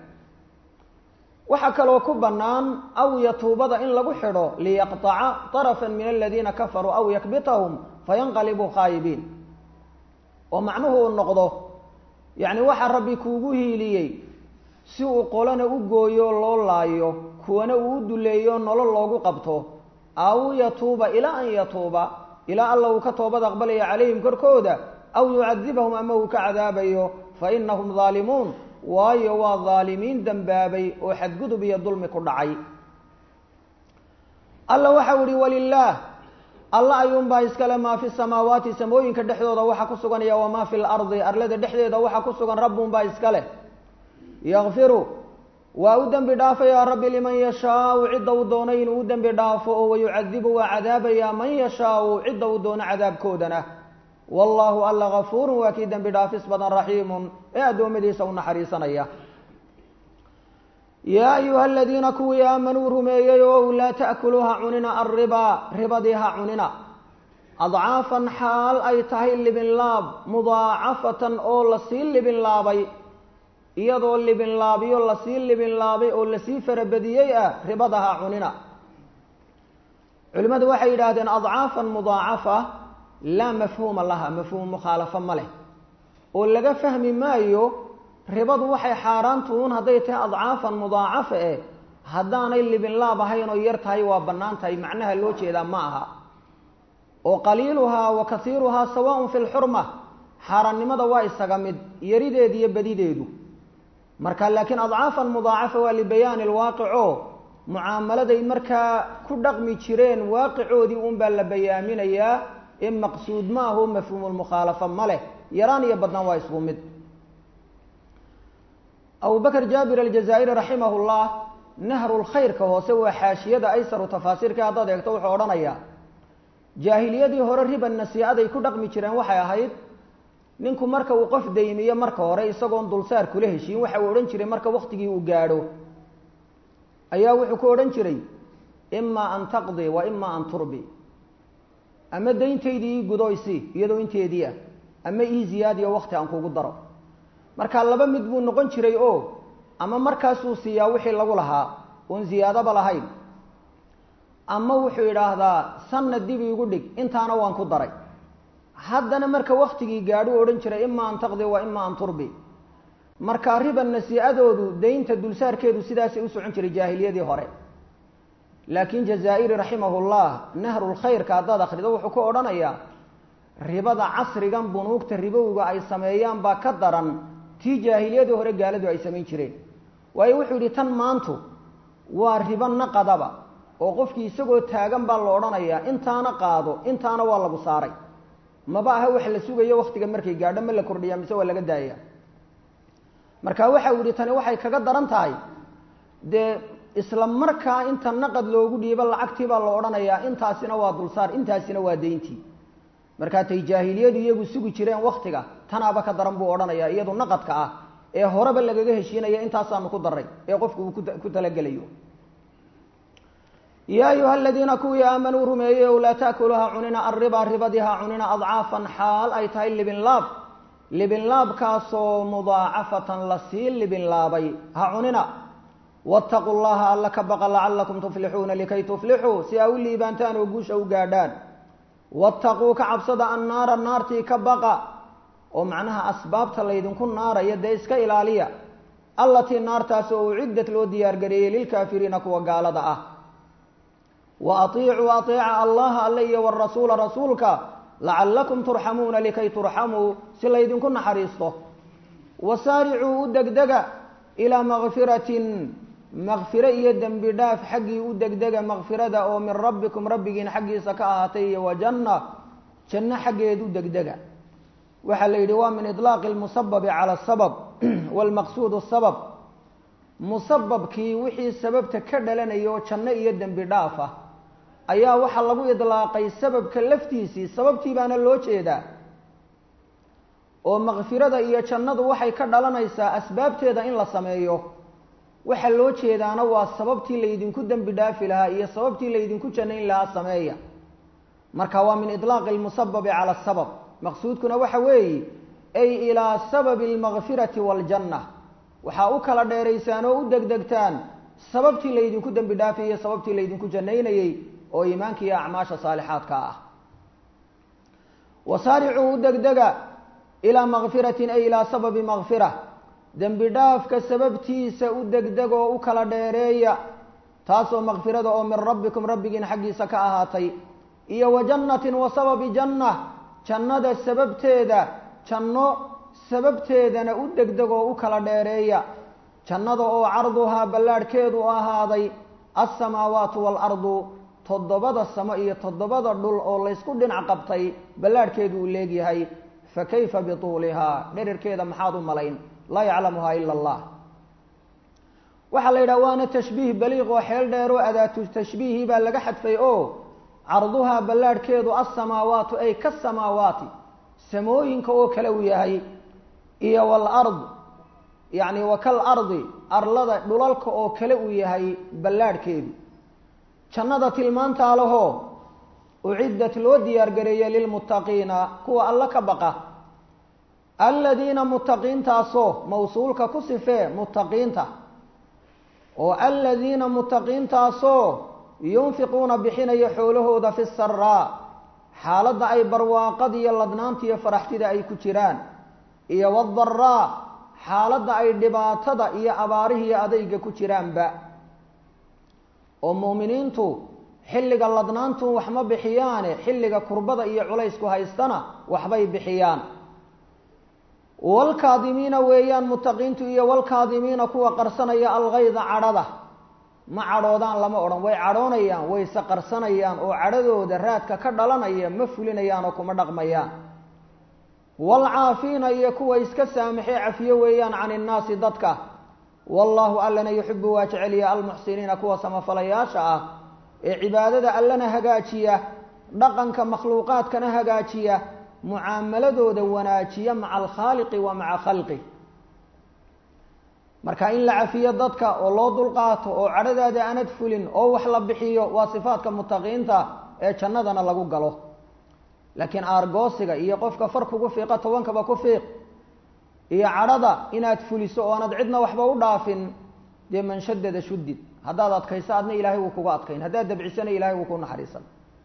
waxaa kaloo ku bannaan aw yatuubada in lagu xidho liyaqطaca طarafا min aladiina kafaruu aw yakbitahum fayanqalibuu khaayibiin oo macnuhu uu noqdo yacni waxaa rabbi kuugu hiiliyey si uu qolana u gooyo loo laayo kuwana uu u duleeyo nolol loogu qabto aw yatuuba ilaa an yatuuba ilaa alla uu ka toobad aqbalaya calayhim korkooda aw yucadibahum ama uu ka cadaabayo fa inahum daalimuun waayo waa daalimiin dembaabay oo xadgudub iyo dulmi ku dhacay alla waxau ihi walilaah alla ayuunbaa iskale maa fi samaawaati samooyinka dhexdooda waxa ku suganaya wamaa fi lardi arlada dhexdeeda waxa ku sugan rabbunbaa iskale yakfiru waa u dembi dhaafayaa rabbi liman yashaau cidda uu doono inuu u dembi dhaafo oo wayucadibu waa cadaabayaa man yashaau cidda uu doono cadaabkoodana wallaahu alla gafuurun waa kii dembi dhaafis badan raxiimun ee addoommadiisa u naxariisanaya yaa ayuha aladiina kuwii aamanuu rumeeyey ow laa ta'kuluu ha cunina alribaa ribadii ha cunina adcaafan xaal ay tahay libinlaab mudaacafatan oo lasii libinlaabay iyadoo libinlaabiyo lasii libinlaabay oo lasii farabadiyey ah ribada ha cunina culimmadu waxay yidhaahdeen adcaafan mudaacafa laa mafhuuma laha mafhuum mukhaalafo ma leh oo laga fahmi maayo ribadu waxay xaaraantuun hadday tahay adcaafan mudaacafa eh haddaanay libinlaab ahayn oo yar tahay waa bannaan tahay macnaha loo jeedaa ma aha oo qaliiluhaa wa kasiiruhaa sawaaun fi lxurma xaaraannimada waa isaga mid yarideed iyo badideedu marka laakiin adcaafan mudaacafa waa libayaani lwaaqico mucaamaladay markaa ku dhaqmi jireen waaqicoodii unbaa la bayaaminayaa ee maqsuud ma aho mafhuumulmukhaalafa ma leh yaraan iyo badnaan waa isku mid abubakr jaabir aljazaa'iri raximah llah nahrulkhayrka hoose waa xaashiyada aysaru tafaasiirka haddaad eegto wuxuu odhanayaa jaahiliyadii hore riba nasiicaday ku dhaqmi jireen waxay ahayd ninku marka uu qof daymiyo marka hore isagoon dulsaar kula heshiin waxa uu odhan jiray marka waktigii uu gaadho ayaa wuxuu ku odhan jiray imaa an taqdi wa imaa an turbi ama dayntaydii ii gudoysi iyadoo inteedii ah ama ii ziyaadiyo wakti aan kugu daro marka laba mid buu noqon jiray oo ama markaasuu siiyaa wixii lagu lahaa oon ziyaadaba lahayn ama wuxuu yidhaahdaa sanad dib iigu dhig intaana waan ku daray haddana marka waktigii gaadhuu odhan jiray imaa an taqdi wa imaa an turbi marka riba nasiicadoodu daynta dulsaarkeedu sidaasay u socon jiray jaahiliyadii hore laakiin jazaa-iri raximahullah nahrulkhayrka haddaad akhrido wuxuu ku odhanayaa ribada casrigan bunuugta ribowga ay sameeyaan baa ka daran tii jaahiliyadii hore gaaladu ay samayn jireen waayo wuxuu yidhi tan maantu waa ribo naqadaba oo qofkii isagoo taagan baa la odhanayaa intaana qaado intaana waa lagu saaray maba aha wax la sugayo waktiga markay gaadho ma la kordhiya mise waa laga daaya marka waxa uu yihi tani waxay kaga daran tahay dee isla markaa inta naqad loogu dhiibo lacagtii baa la odhanayaa intaasina waa dulsaar intaasina waa dayntii markaa tay jaahiliyadu iyagu sugi jireen waktiga tanaaba ka daran buu odhanayaa iyadu naqadka ah ee horeba lagaga heshiinaya intaasaanu ku daray ee qofku uu ku talagelayo yaa ayuha aladiina kuwii aamanuu rumeeyey ow laa taakulu ha cunina arriba ribadii ha cunina adcaafan xaal ay tahay libinlaab libinlaabkaasoo mudaacafatan lasii libinlaabay ha cunina waataquu llaha alla ka baqa lacalakum tuflixuuna likay tuflixuu si aa u liibaantaan oo guusha u gaadhaan waataquu ka cabsada annaara naartii ka baqa oo macnaha asbaabta laydinku naaraya dee iska ilaaliya allatii naartaas oo uciddat loo diyaargareeyey lilkaafiriina kuwa gaalada ah wa atiicuu ateeca allaha alle iyo warasuula rasuulka lacalakum turxamuuna likay turxamuu si laydinku naxariisto wasaaricuu u degdega ilaa makfiratin makfiro iyo dembi dhaaf xaggii u degdega makfirada oo min rabbikum rabbigiin xaggiisa ka ahaatay iyo wa janna janno xaggeed u degdega waxaa la yidhi waa min iطlaaqi lmusababi cala asabab wاlmaqsuud sabab musababkii wixii sababta ka dhalanaya oo janno iyo dembi dhaaf ah ayaa waxaa lagu idlaaqay sababka laftiisii sababtii baana loo jeedaa oo makfirada iyo jannadu waxay ka dhalanaysaa asbaabteeda in la sameeyo waxaa loo jeedaana waa sababtii laydinku dembi dhaafi lahaa iyo sababtii laydinku jannayn lahaa sameeya marka waa min iطlaaqi lmusababi cala asabab maqsuudkuna waxa weeye ay ilaa sababi almakfirati waaljanna waxaa u kala dheeraysaan oo u degdegtaan sababtii laydinku dembi dhaafay iyo sababtii laydinku jannaynayey oo iimaanka iyo acmaasha saalixaadka ah wasaaricuu u degdega ilaa makfiratin ay ilaa sababi makfira dembi dhaafka sababtiisa u degdeg oo u kala dheereeya taasoo makfirada oo min rabbikum rabbigiin xaggiisa ka ahaatay iyo wa jannatin wa sababi janna jannada sababteeda janno sababteedana u degdeg oo u kala dheereeya jannada oo carduhaa ballaadhkeedu ahaaday alsamaawaatu waalardu toddobada samo iyo toddobada dhul oo laysku dhinac qabtay ballaadhkeedu uu leegyahay fa kayfa bituulihaa dherarkeeda maxaad u malayn laa yaclamuhaa ila allah waxaa la yidhaha waana tashbiih baliiq oo xeel dheeroo adaatu tashbiihi baa laga xadfay oo carduhaa ballaadhkeedu alsamaawaatu ay kasamaawaati samooyinka oo kale uu yahay iyo walard yacni wa kal ardi arlada dhulalka oo kale uu yahay ballaadhkeedu jannada tilmaantaa lahoo uciddat loo diyaargareeyey lilmuttaqiina kuwa alla ka baqa aladiina muttaqiintaasoo mawsuulka ku sifee muttaqiinta oo aladiina muttaqiintaasoo yunfiquuna bixinaya xoolahooda fi saraa xaaladda ay barwaaqada iyo ladnaanta iyo faraxtida ay ku jiraan iyo wadaraa xaaladda ay dhibaatada iyo abaarihiiyo adayga ku jiraanba oo mu'miniintu xilliga ladnaantu wax ma bixiyaane xilliga kurbada iyo culaysku haystana waxbay bixiyaan walkaadimiina weeyaan muttaqiintu iyo walkaadimiina kuwa qarsanaya algayda cadhada ma cadhoodaan lama odhan way cadhoonayaan wayse qarsanayaan oo cadhadooda raadka ka dhalanaya ma fulinayaan oo kuma dhaqmayaan waalcaafiina iyo kuwa iska saamaxee cafiyo weeyaan can innaasi dadka wallaahu allana yuxibu waa jeceliya almuxsiniina kuwa samafalayaasha ah ee cibaadada allana hagaajiya dhaqanka makhluuqaadkana hagaajiya mucaamaladooda wanaajiya maca alkhaaliqi wa maca khalqi marka in la cafiyo dadka oo loo dulqaato oo cadhadaada aanad fulin oo wax la bixiyo waa sifaadka mutaqiinta ee jannadana lagu galo laakiin aargoosiga iyo qofka far kugu fiiqa tobankaba ku fiiq iyo cadhada inaad fuliso oo aanad cidna waxba u dhaafin dee manshadada shudid haddaad adkayso adna ilaahay wuu kuga adkayn haddaad dabcisana ilahay wuu ku naxariisan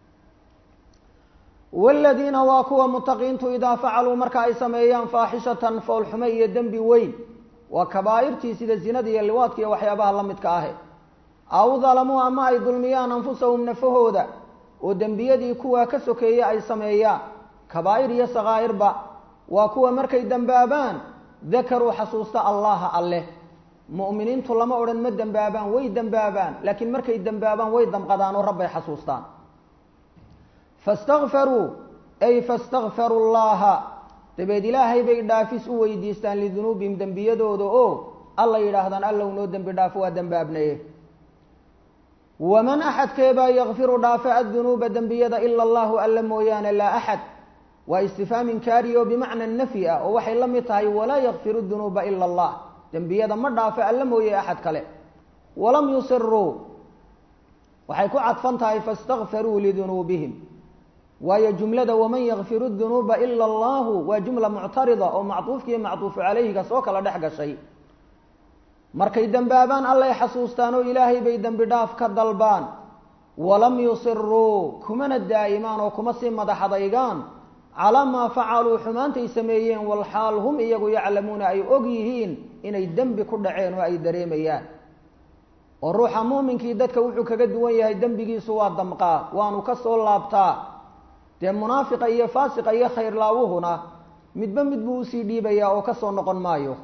wladiina waa kuwa mutaqiintu idaa facaluu marka ay sameeyaan faaxishatan foolxume iyo dembi weyn waa kabaa'irtii sida zinada iyo liwaadka iyo waxyaabaha la midka ahe aw dalamuu ama ay dulmiyaan anfusahum nafahooda oo dembiyadii kuwaa ka sokeeye ay sameeyaan kabaa'ir iyo sakaa'irba waa kuwa markay dembaabaan dakaruu xasuusta allaha alleh mu'miniintu lama odhan ma dembaabaan way dembaabaan laakiin markay dembaabaan way damqadaan oo rabbay xasuustaan fastakfaruu ay fastakfaruu llaha dabeed ilaahay bay dhaafis u weydiistaan lidunuubihim dembiyadooda oo alla yidhaahdaan allow noo dembi dhaafo waa dembaabnaye waman axadkeebaa yakfiru dhaafa addunuuba dembiyada ila allahu alla mooyaane laa axad waa istifhaam inkaari oo bimacna nafyi ah oo waxay la mid tahay walaa yakfiru dunuuba ila allah dembiyada ma dhaafo alla mooye axad kale walam yusiruu waxay ku cadfan tahay fastakfaruu lidunuubihim waayo jumlada waman yakfiru dunuuba ila allahu waa jumla muctarida oo macduufkiiyo macduufu calayhiga soo kala dhex gashay markay dembaabaan allay xasuustaan oo ilaahay bay dembi dhaaf ka dalbaan walam yusiruu kumana daa'imaan oo kuma sii madaxadaygaan calaa maa facaluu xumaantay sameeyeen walxaal hum iyagu yaclamuuna ay og yihiin inay dembi ku dhaceen oo ay dareemayaan oo ruuxa muuminkii dadka wuxuu kaga duwan yahay dembigiisu waa damqaa waanu ka soo laabtaa dee munaafiqa iyo faasiqa iyo khayrlaawuhuna midba mid buu usii dhiibayaa oo kasoo noqon maayo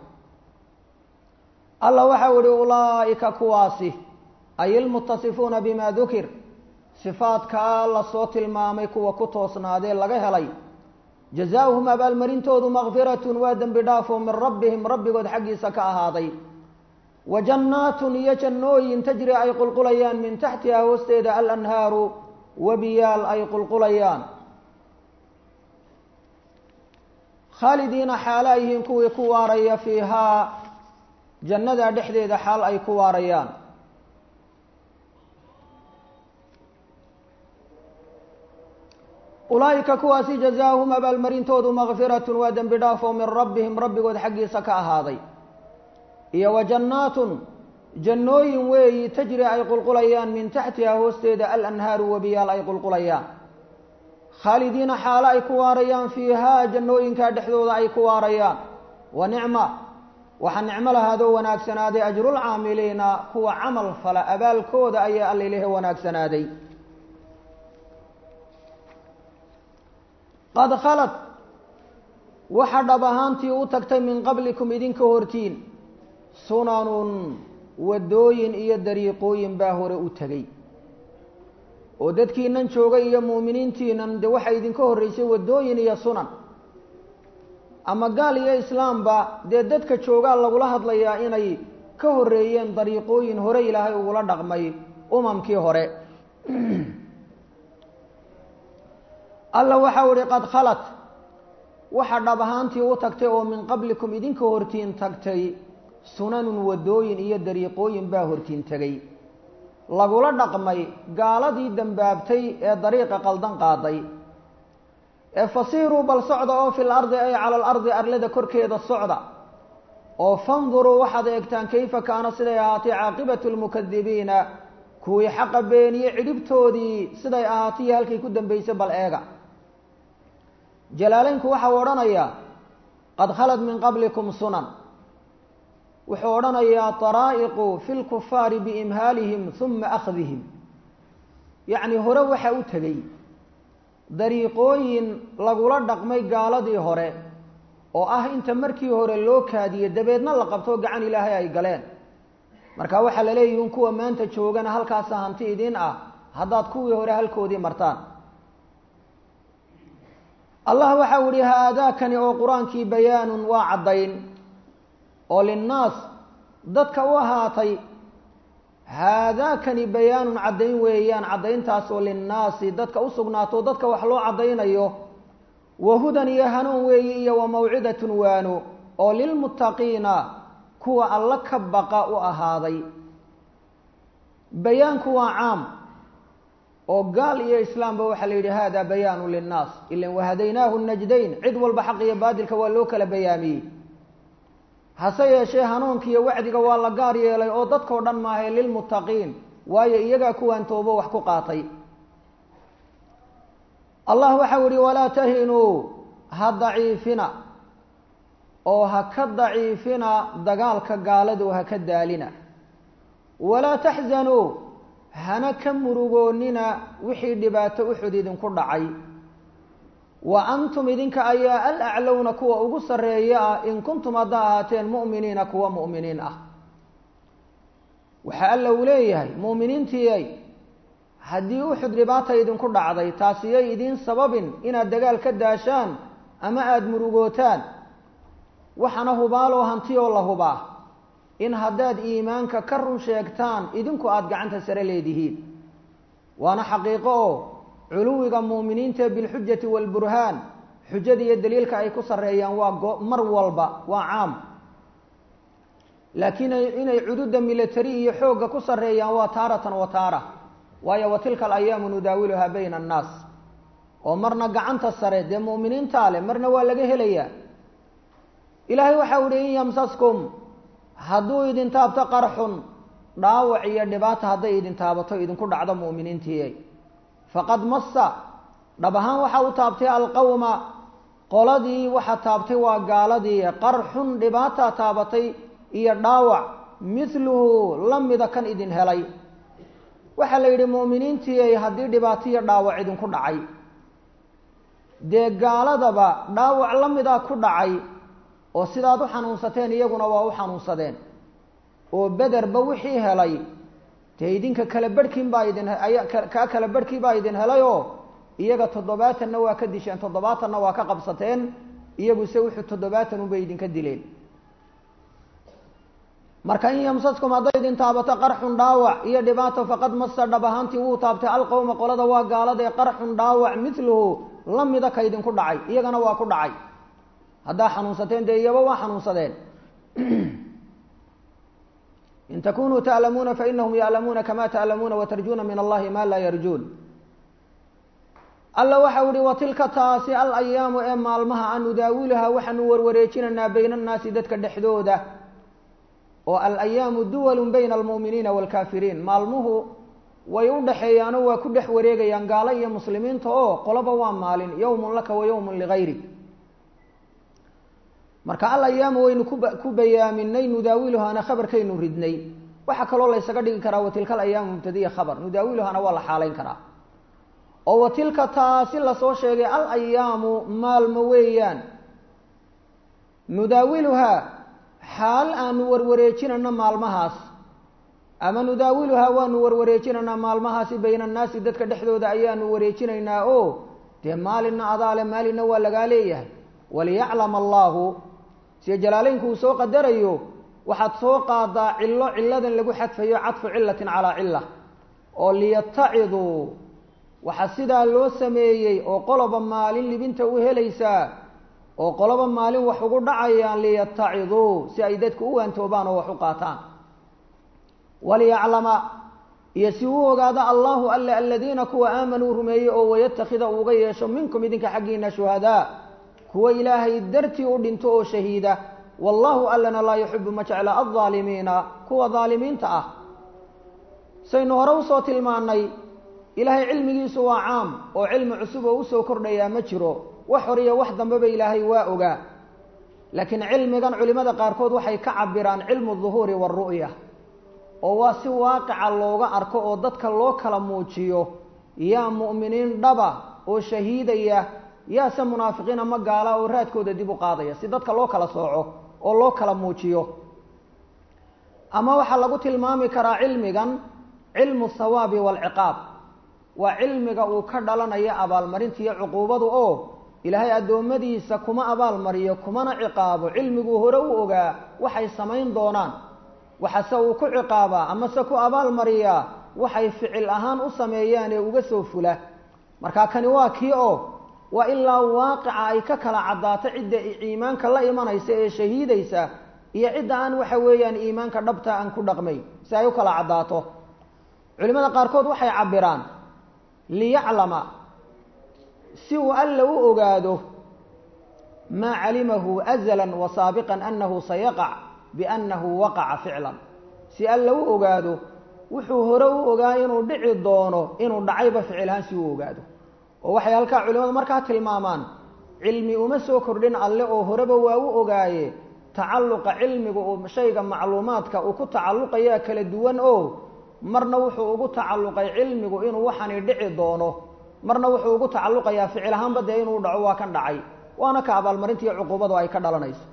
alla waxau ihi ulaa'ika kuwaasi ay ilmutasifuuna bima dukir sifaadkaa lasoo tilmaamay kuwa ku toosnaadee laga helay jazaauhum abaalmarintoodu makfiratun waa dembi dhaafoo min rabbihim rabbigood xaggiisa ka ahaaday wa jannaatun iyo jannooyin tajri ay qulqulayaan min taxtiha hoosteeda alanhaaru wabiyaal ay qulqulayaan khaalidiina xaalo ay yihiin kuwii ku waaraya fiihaa jannada dhexdeeda xaal ay ku waarayaan ulaa'ika kuwaasi jazaahum abaalmarintoodu makfiratun waa dembi dhaafoo min rabbihim rabbigood xaggiisa ka ahaaday iyo wa jannaatun jannooyin weeyi tajri ay qulqulayaan min taxtiha hoosteeda alanhaaru wabiyaal ay qulqulayaan khaalidiina xaalo ay ku waarayaan fiihaa jannooyinkaa dhexdooda ay ku waarayaan wa nicma waxaa nicmo lahaadoo wanaagsanaaday ajrulcaamiliina kuwa camal fala abaalkooda ayaa alla ilahe wanaagsanaaday qad khalad waxa dhab ahaantii u tagtay min qablikum idinka hortiin sunanun waddooyin iyo dariiqooyin baa hore u tegey oo dadkiinan joogay iyo muuminiintiinan dee waxaa idinka horreysay waddooyin iyo sunan ama gaal iyo islaamba dee dadka joogaa lagula hadlayaa inay ka horreeyeen dariiqooyin hore ilaahay ugula dhaqmay umamkii hore alla waxau ihi qad khalat waxa dhab ahaantii u tagtay oo min qablikum idinka hortiin tagtay sunanun waddooyin iyo dariiqooyin baa hortiin tegay lagula dhaqmay gaaladii dembaabtay ee dariiqa qaldan qaaday ee fasiiruu bal socda oo fil ardi ay cala alardi arlada korkeeda socda oo fanduruu waxaad eegtaan kayfa kaana siday ahaatay caaqibatu lmukadibiina kuwii xaqa beeniye cidhibtoodii siday ahaatay iyo halkay ku dambaysay bal eega jalaaleynku waxau odhanayaa qad khalad min qablikum sunan wuxuu odhanayaa daraa'iqu fi lkufaari biimhaalihim huma akhdihim yacni hore waxa u tegey dariiqooyin lagula dhaqmay gaaladii hore oo ah inta markii hore loo kaadiye dabeedna la qabto gacan ilaahay ay galeen marka waxaa la leeyihin kuwa maanta joogana halkaasa hanti idin ah haddaad kuwii hore halkoodii martaan allah waxau ihi haadaakani oo qur-aankii bayaanun waa caddayn oo linnaas dadka u ahaatay haadaakani bayaanun caddayn weeyaan caddayntaas oo linnaasi dadka u sugnaato dadka wax loo caddaynayo wa hudan iyo hanuun weeyi iyo wa mawcidatun waano oo lilmuttaqiina kuwa alla ka baqa u ahaaday bayaanku waa caam oo gaal iyo islaamba waxaa la yidhi hada bayaanu linnaas ilan wahadaynaahu najdayn cid walba xaq iyo baadilka waa loo kala bayaamiyey hase yeeshee hanuunka iyo wacdiga waa la gaar yeelay oo dadkao dhan maahae lilmuttaqiin waayo iyagaa kuwaan toobo wax ku qaatay allah waxau yihi walaa tahinuu ha daciifina oo ha ka daciifina dagaalka gaaladu ha ka daalina walaa taxzanuu hana ka murugoonina wixii dhibaato uxud idinku dhacay wa antum idinka ayaa alaclowna kuwa ugu sarreeya ah in kuntum haddaa ahaateen mu'miniina kuwa mu'miniin ah waxa alla uu leeyahay mu'miniintiiyay haddii uxud dhibaata idinku dhacday taasiyay idiin sababin inaad dagaal ka daashaan ama aada murugootaan waxaana hubaaloo hantiyoo la hubaa in haddaad iimaanka ka run sheegtaan idinku aada gacanta sare leedihiin waana xaqiiqo oo culuwiga mu'miniinta bilxujati waalburhaan xujada iyo daliilka ay ku sarreeyaan waa go mar walba waa caam laakiin inay cududa military iyo xoogga ku sarreeyaan waa taaratan wa taara waayo wa tilka alayaamu nudaawiluhaa bayna annaas oo marna gacanta sare dee mu'miniintaa leh marna waa laga helayaa ilaahay waxau ihi in yamsaskum hadduu idin taabto qarxun dhaawac iyo dhibaata hadday idin taabato idinku dhacdo mu'miniintii faqad massa dhab ahaan waxa u taabtay alqawma qoladii waxa taabtay waa gaaladii qarxun dhibaataa taabatay iyo dhaawac mithluhu la mida kan idin helay waxaa la yidhi mu'miniintii haddii dhibaato iyo dhaawac idinku dhacay dee gaaladaba dhaawac la mida ku dhacay oo sidaad u xanuunsateen iyaguna waa u xanuunsadeen oo bederba wixii helay dee idinka kala barhkiin baa idin aya kaa kala barhkii baa idin helay oo iyaga toddobaatanna waa ka disheen toddobaatanna waa ka qabsateen iyagu se wuxuu toddobaatan unbay idinka dileen marka in yamsaskum hadday idin taabato qarxun dhaawac iyo dhibaato faqad masa dhab ahaantii wuu taabtay alqowma qolada waa gaalada ee qarxun dhaawac miluhu la mida ka idinku dhacay iyagana waa ku dhacay haddaa xanuunsateen dee iyaba waa xanuunsadeen in takunuu ta'lamuuna fainahum ya'lamuuna kama ta'lamuuna watarjuuna min allahi ma laa yarjuun alla waxau ihi wa tilka taasi al ayaamu ee maalmaha an nudaawiluhaa waxaanu warwareejinaynaa bayna annaasi dadka dhexdooda oo alayaamu duwalun bayna almu'miniina waalkaafiriin maalmuhu way u dhexeeyaanoo waa ku dhex wareegayaan gaalo iyo muslimiinta oo qoloba waa maalin yowmun laka wa yowmun ligayri marka al ayaamu waynu kuba ku bayaaminay nudaawiluhaana khabarkaynu ridnay waxaa kaloo laysaga dhigi karaa watilka alayaamu mubtadiya khabar nudaawiluhaana waa la xaalayn karaa oo watilka taasi lasoo sheegay al ayaamu maalmo weeyaan nudaawiluhaa xaal aanu warwareejinayno maalmahaas ama nudaawiluhaa waanu warwareejinaynaa maalmahaasi bayna annaasi dadka dhexdooda ayaanu wareejinaynaa oo dee maalinna adaale maalinna waa lagaa leeyahay waliyaclama allaahu sida jalaaleynku uu soo qadarayo waxaad soo qaadaa cillo cilladan lagu xadfayo cadfu cillatin calaa cilla oo liyataciduu waxaa sidaa loo sameeyey oo qoloba maalin libinta u helaysaa oo qoloba maalin wax ugu dhacayaan liyataciduu si ay dadku u waantoobaan oo wax u qaataan waliyaclama iyo si uu ogaado allahu alle aladiina kuwa aamanuu rumeeyey oo wayatakida uuga yeesho minkum idinka xaggiina shuhadaa kuwa ilaahay dartii u dhinto oo shahiida wallahu allana laa yuxibu ma jecla aldaalimiina kuwa daalimiinta ah saynu hore usoo tilmaanay ilaahay cilmigiisu waa caam oo cilmi cusub oo usoo kordhayaa ma jiro wax hor iyo wax dambeba ilaahay waa ogaa laakiin cilmigan culimada qaarkood waxay ka cabiraan cilmu duhuuri waaru'ya oo waa si waaqica looga arko oo dadka loo kala muujiyo yaa mu'miniin dhaba oo shahiidaya yaase munaafiqiina ma gaala oo raadkooda dib u qaadaya si dadka loo kala sooco oo loo kala muujiyo ama waxaa lagu tilmaami karaa cilmigan cilmu thawaabi waalciqaab waa cilmiga uu ka dhalanaya abaalmarinta iyo cuquubadu oo ilaahay addoommadiisa kuma abaalmariyo kumana ciqaabo cilmiguu hore u ogaa waxay samayn doonaan waxase uu ku ciqaabaa amase ku abaalmariyaa waxay ficil ahaan u sameeyaan ee uga soo fula marka kani waa kii oo waa ilaa waaqica ay ka kala caddaato cidda iimaanka la imanaysa ee shahiidaysa iyo cidda aan waxa weeyaan iimaanka dhabta aan ku dhaqmay si ay u kala caddaato culimada qaarkood waxay cabiraan liyaclama si uu alla u ogaado maa calimahu azalan wa saabiqan annahu sayaqac biannahu waqaca ficlan si alla u ogaado wuxuu hore u ogaa inuu dhici doono inuu dhacayba ficilhaan si uu ogaado oo waxay halkaa culimadu markaa tilmaamaan cilmi uma soo kordhin alle oo horeba waa u ogaaye tacalluqa cilmiga uu shayga macluumaadka uu ku tacalluqayaa kala duwan oo marna wuxuu ugu tacalluqay cilmigu inuu waxani dhici doono marna wuxuu ugu tacalluqayaa ficil ahaanba dee inuu dhaco waa kan dhacay waana ka abaalmarinta iyo cuquubadu ay ka dhalanayso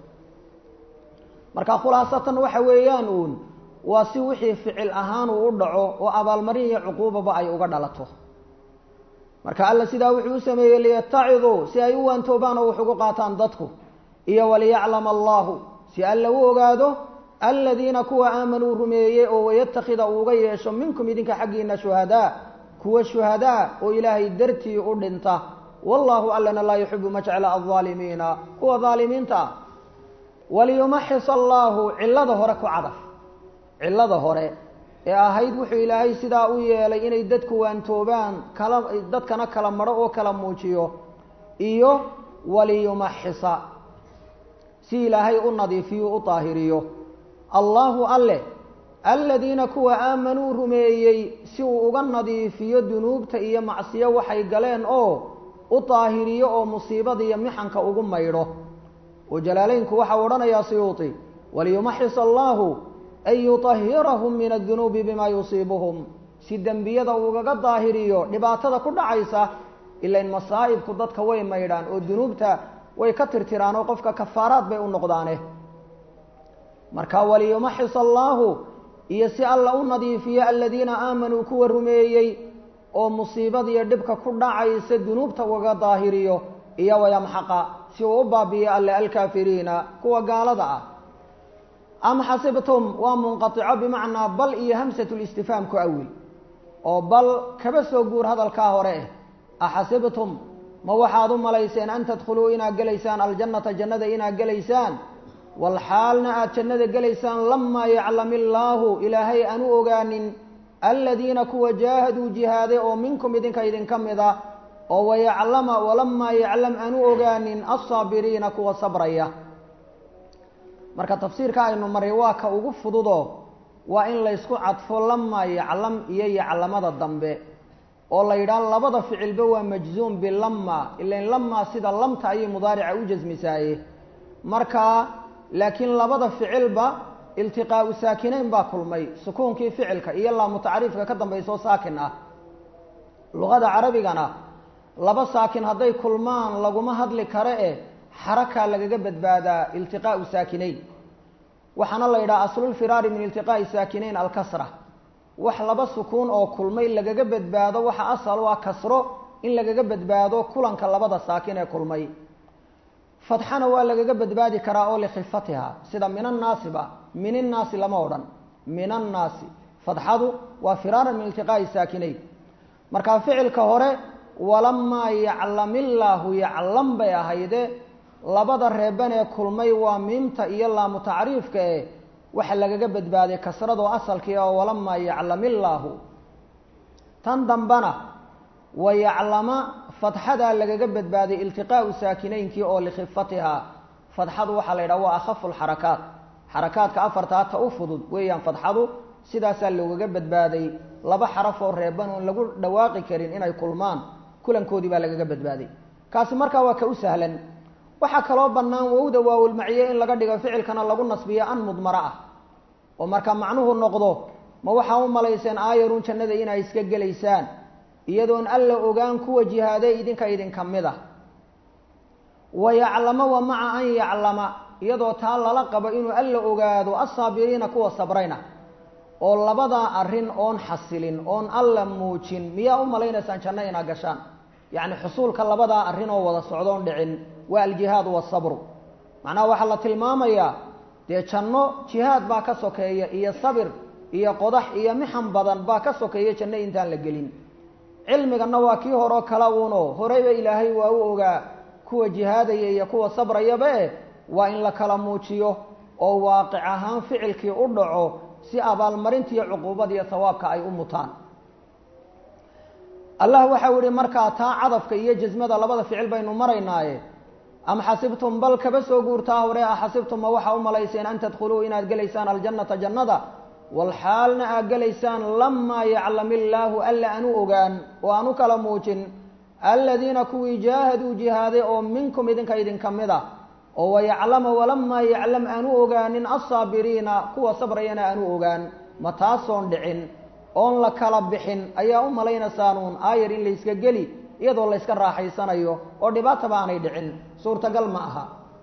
marka khulaasatan waxa weeyaan uun waa si wixii ficil ahaan uu u dhaco oo abaalmarin iyo cuquubaba ay uga dhalato marka alla sidaa wuxuu u sameeyey liyataciduu si ay u waantoobaan oo wax ugu qaataan dadku iyo waliyaclama allahu si alla u ogaado aladiina kuwa aamanuu rumeeyey oo wayatakida uuga yeesho minkum idinka xaggiina shuhadaa kuwa shuhadaa oo ilaahay dartii u dhinta wallahu allana laa yuxibu ma jecla aldaalimiina kuwa daalimiinta ah waliyumaxis allaahu cillada hore ku cadaf cillada hore ee ahayd wuxuu ilaahay sidaa u yeelay inay dadku waantoobaan kala dadkana kala madho oo kala muujiyo iyo waliyumaxisa si ilaahay u nadiifiyo u daahiriyo allaahu alle aladiina kuwa aamanuu rumeeyey si uu uga nadiifiyo dunuubta iyo macsiyo waxay galeen oo u daahiriyo oo musiibada iyo mixanka ugu maydho oo jalaaleynku waxau odhanayaa siyuuti waliyumaxis allaahu an yutahirahum min adunuubi bimaa yusiibuhum si dembiyada ugaga daahiriyo dhibaatada ku dhacaysa ilain masaa'ibku dadka way maydhaan oo dunuubta way ka tirtiraan oo qofka kafaaraad bay u noqdaane marka waliyumaxis allaahu iyo si alla u nadiifiyo aladiina aamanuu kuwa rumeeyey oo musiibadiyo dhibka ku dhacaysa dunuubta ugaga daahiriyo iyo wayamxaqa si uu u baabiyo alle alkaafiriina kuwa gaalada ah am xasibtum waa munqaico bimacnaa bal iyo hamsatulistifhaam ku awil oo bal kaba soo guur hadalkaa hore eh axasibtum ma waxaad u malayseen an tadkhuluu inaad gelaysaan aljannata jannada inaad gelaysaan walxaalna aad jannada gelaysaan lamaa yaclam illaahu ilaahay aan u ogaanin aladiina kuwa jaahaduu jihaaday oo minkum idinka idinka mid a oo wayaclama walamaa yaclam aan u ogaanin alsaabiriina kuwa sabraya marka tafsiirka aynu maray waa ka ugu fududo waa in laysku cadfo lamaa yaclam iyo yaclamada dambe oo la yidhaah labada ficilba waa majzuum bilama ilan lamaa sida lamta ayay mudaarica u jasmisaaye marka laakiin labada ficilba iltiqaau saakinayn baa kulmay sukuunkii ficilka iyo laamu tacriifka ka dambaysoo saakin ah luqada carabigana laba saakin hadday kulmaan laguma hadli karo eh xarakaa lagaga badbaadaa iltiqaau saakinayn waxaana la yidhaha aslulfiraari min iltiqaa'i saakinayn alkasra wax laba sukuun oo kulmay lagaga badbaado waxa asal waa kasro in lagaga badbaado kulanka labada saakin ee kulmay fatxana waa lagaga badbaadi karaa oo likhifatiha sida min annaasiba min innaasi lama odhan min annaasi fatxadu waa firaaran min iltiqaa'i saakinayn marka ficilka hore walamaa yaclamillaahu yaclam bay ahayde labada reeban ee kulmay waa miimta iyo laamu tacriifka e waxa lagaga badbaaday kasradoo asalkii oo walamaa yaclamillaahu tan dambana wayaclama fatxadaa lagaga badbaaday iltiqaau saakinaynkii oo likhifatiha fatxadu waxaa la yidhaha waa akhafu lxarakaat xarakaadka afartaa ta u fudud weeyaan fatxadu sidaasaa loogaga badbaaday laba xaraf oo reeban oon lagu dhawaaqi karin inay kulmaan kulankoodii baa lagaga badbaaday kaasi markaa waa ka u sahlan waxaa kaloo bannaan wowda waawilmaciye in laga dhigo ficilkana lagu nasbiyo an mudmaro ah oo marka macnuhu noqdo ma waxaa u malayseen aayarun jannada inay iska gelaysaan iyadoon alla ogaan kuwa jihaaday idinka idinka mid ah wayaclama wa maca an yaclama iyadoo taa lala qabo inuu alla ogaado assaabiriina kuwa sabrayna oo labadaa arrin oon xasilin oon alla muujin miyaa u malaynaysaan janno inaa gashaan yacni xusuulka labadaa arrin oo wada socdoon dhicin waa aljihaadu wasabru macnaha waxaa la tilmaamayaa dee janno jihaad baa ka sokeeya iyo sabir iyo qodax iyo mixan badan baa ka sokeeya janno intaan la gelin cilmiganna waa kii horeo kala uuno horeyba ilaahay waa u ogaa kuwa jihaadaya iyo kuwa sabrayaba eh waa in la kala muujiyo oo waaqic ahaan ficilkii u dhaco si abaalmarintiiyo cuquubad iyo hawaabka ay u mutaan allah waxau yihi markaa taa cadafka iyo jasmada labada ficil baynu maraynaaye am xasibtum bal kaba soo guurtaa hore a xasibtum ma waxaa u malayseen an tadkhuluu inaad gelaysaan aljannata jannada walxaalna aad gelaysaan lamaa yaclam illaahu alla anu ogaan oo aanu kala muujin aladiina kuwii jaahaduu jihaaday oo minkum idinka idinka mid a oo wayaclama walamaa yaclam aanu ogaanin alsaabiriina kuwa sabrayana aanu ogaan ma taasoon dhicin oon la kala bixin ayaa u malaynaysaanuun aayar in layska geli iyadoo layska raaxaysanayo oo dhibaataba aanay dhicin suurtagal ma aha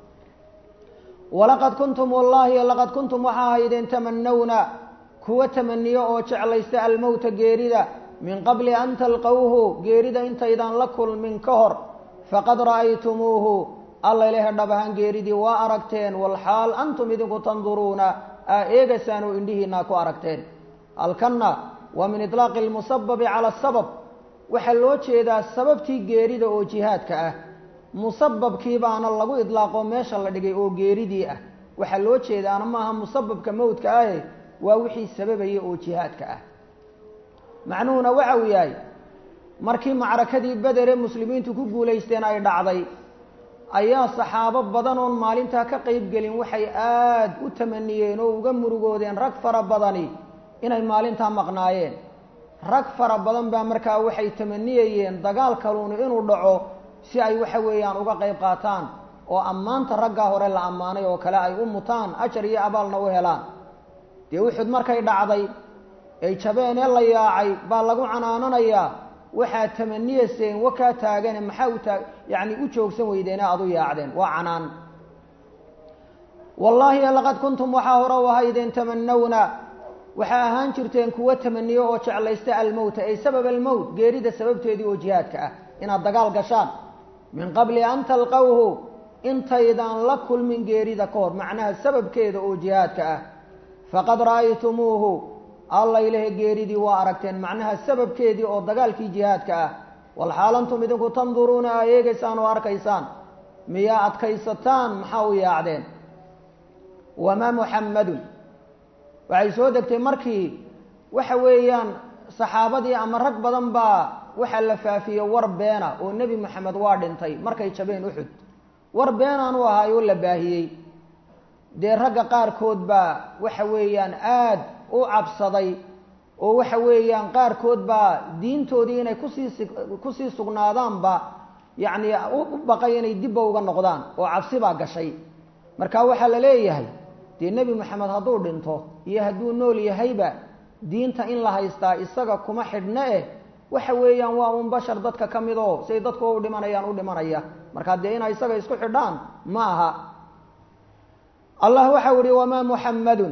walaqad kuntum wallaahi laqad kuntum waxaa ahaydeen tamanawna kuwa tamaniyo oo jeclaysta almowta geerida min qabli an talqowhu geerida intaydaan la kulmin ka hor faqad ra'aytumuuhu alla ilahe dhab ahaan geeridii waa aragteen walxaal antum idinku tanduruuna aa eegaysaan oo indhihiinaa ku aragteen halkanna waa min itlaaqi lmusababi cala asabab waxaa loo jeedaa sababtii geerida oo jihaadka ah musababkii baana lagu idlaaqo meesha la dhigay oo geeridii ah waxaa loo jeedaana maaha musababka mowdka ahe waa wixii sababaya oo jihaadka ah macnuhuna waxa uu yahay markii macrakadii bedere muslimiintu ku guulaysteen ay dhacday ayaa saxaabo badan oon maalintaa ka qayb gelin waxay aada u tamaniyeen oo uga murugoodeen rag fara badani inay maalintaa maqnaayeen rag fara badan baa markaa waxay tamaniyayeen dagaal kaluuni inuu dhaco si ay waxa weeyaan uga qayb qaataan oo ammaanta raggaa hore la ammaanay oo kale ay u mutaan ajar iyo abaalna u helaan dee uxud markay dhacday ay jabeenee la yaacay baa lagu canaananayaa waxaad tamaniyayseen wakaa taagane maxaa u taag yacni u joogsan weydeene aada u yaacdeen waa canaan wallaahi laqad kuntum waxaa hore u ahaydeen tamanawna waxaa ahaan jirteen kuwa tamaniyo oo jeclaysta almowta ay sabab almowt geerida sababteedii oo jihaadka ah inaad dagaal gashaan min qabli an talqowhu intaydaan la kulmin geerida ka hor macnaha sababkeeda oo jihaadka ah faqad ra'aytumuuhu alla ilahe geeridii waa aragteen macnaha sababkeedii oo dagaalkii jihaadka ah walxaal antum idinku tanduruuna aa eegaysaan oo arkaysaan miyaa adkaysataan maxaa u yaacdeen wamaa muxammadun waxay soo degtay markii waxa weeyaan saxaabadii ama rag badan baa waxaa la faafiyey war beena oo nebi moxamed waa dhintay markay jabeen uxud war beenaan u ahaay oo la baahiyey dee ragga qaarkood baa waxa weeyaan aad u cabsaday oo waxa weeyaan qaarkood baa diintoodii inay kusii kusii sugnaadaanba yacni u baqay inay dibba uga noqdaan oo cabsi baa gashay marka waxaa la leeyahay dee nebi moxamed hadduu dhinto iyo hadduu nool yahayba diinta in la haystaa isaga kuma xidhna eh waxa weeyaan waa un bashar dadka ka mid oo siay dadku u dhimanayaan u dhimanaya markaa dee inay isaga isku xidhaan ma aha allah waxau ihi wamaa muxammadun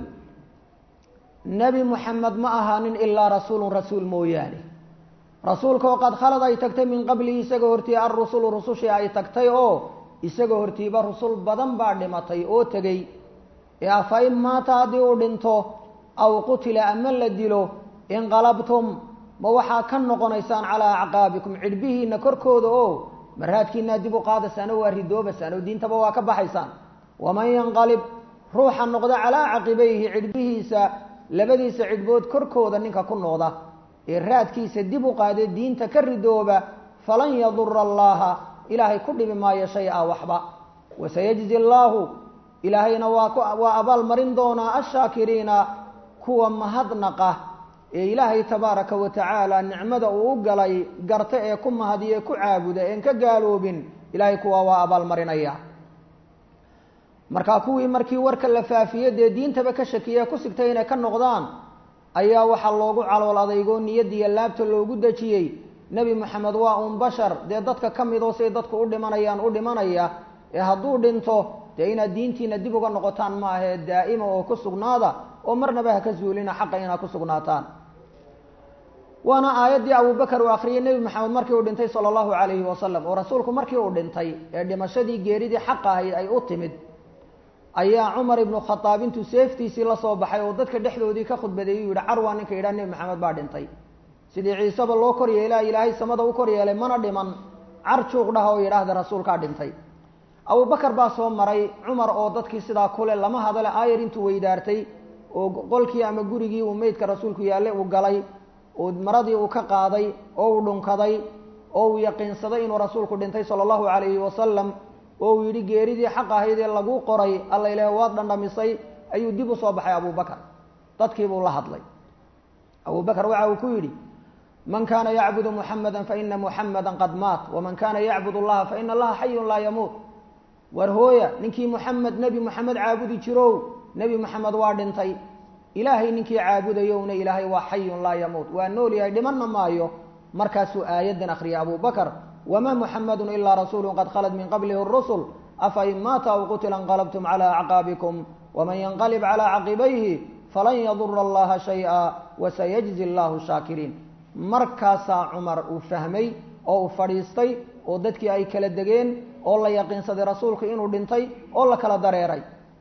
nebi muxamed ma ahaanin ilaa rasuulun rasuul mooyaane rasuulkaoo qad khalad ay tagtay min qablihi isaga hortii alrusulu rusushii ay tagtay oo isaga hortiiba rusul badan baa dhimatay oo tegey ee afa in maata haddii uu dhinto aw qutila ama la dilo inqalabtum ma waxaa ka noqonaysaan calaa acqaabikum cidhbihiina korkooda oo maraadkiinaa dib u qaadaysaan oo waa ridoobaysaan oo diintaba waa ka baxaysaan waman yanqalib ruuxa noqda calaa caqibayhi cidhbihiisa labadiisa cidhbood korkooda ninka ku noqda ee raadkiisa dib u qaade diinta ka ridooba falan yadura allaha ilaahay ku dhibi maayo shay-a waxba wasayajzi allaahu ilaahayna waa waa abaal marin doonaa ashaakiriina kuwa mahadnaqa ee ilaahay tabaaraka wa tacaala nicmada uu u galay garta ee ku mahadiye ku caabuda een ka gaaloobin ilaahay kuwa waa abaalmarinaya markaa kuwii markii warka la faafiye dee diintaba ka shakiye ku sigtay inay ka noqdaan ayaa waxaa loogu calool adeygoo niyadiiyo laabta loogu dejiyey nebi moxamed waa un bashar dee dadka ka midoo siay dadku u dhimanayaan u dhimanaya ee hadduu dhinto dee inaad diintiina dib uga noqotaan ma ahee daa'ima oo ku sugnaada oo marnaba ha ka zuulina xaqa inaad ku sugnaataan waana aayaddii abubakar uu akhriyey nebi maxamed markii uu dhintay sala allahu calayhi wasalam oo rasuulku markii uu dhintay ee dhimashadii geeridii xaqa ahayd ay u timid ayaa cumar ibnu khadaab intuu seeftiisii la soo baxay oo dadka dhexdoodii ka khudbadeeyey u yihi carwaa ninka yidhaha nebi maxamed baa dhintay sidii ciiseba loo kor yeelaa ilaahay samada u kor yeelay mana dhiman car juuq dhaha oo yidhaahda rasuulkaa dhintay abubakar baa soo maray cumar oo dadkii sidaa kule lama hadale aayar intuu weydaartay oo qolkii ama gurigii uu meydka rasuulku yaalle uu galay oo maradii uu ka qaaday oo uu dhunkaday oo uu yaqiinsaday inuu rasuulku dhintay sala allahu calayhi wasalam oo uu yidhi geeridii xaq ahayd ee laguu qoray alla ilaah waad dhandhamisay ayuu dib u soo baxay abubakar dadkiibuu la hadlay abubakar waxa uu ku yidhi man kana yacbudu muxamada faina muxamada qad maat waman kana yacbud allaha faina allaha xayun laa yamuut war hooya ninkii muxamed nebi moxamed caabudi jirow nebi moxamed waa dhintay ilaahay ninkii caabudayowna ilaahay waa xayun laa yamuut waa nool yahay dhimanna maayo markaasuu aayaddan akhriyay abubakar wamaa muxamadu ilaa rasuulu qad khalad min qablihi rusul afa in maata aw qutila inqalabtum cala acqaabikum waman yanqalib cala caqibayhi falan yadura allaha shaya wasayajzi allahu shaakiriin markaasaa cumar uu fahmay oo uu fadhiistay oo dadkii ay kala degeen oo la yaqiinsaday rasuulku inuu dhintay oo la kala dareeray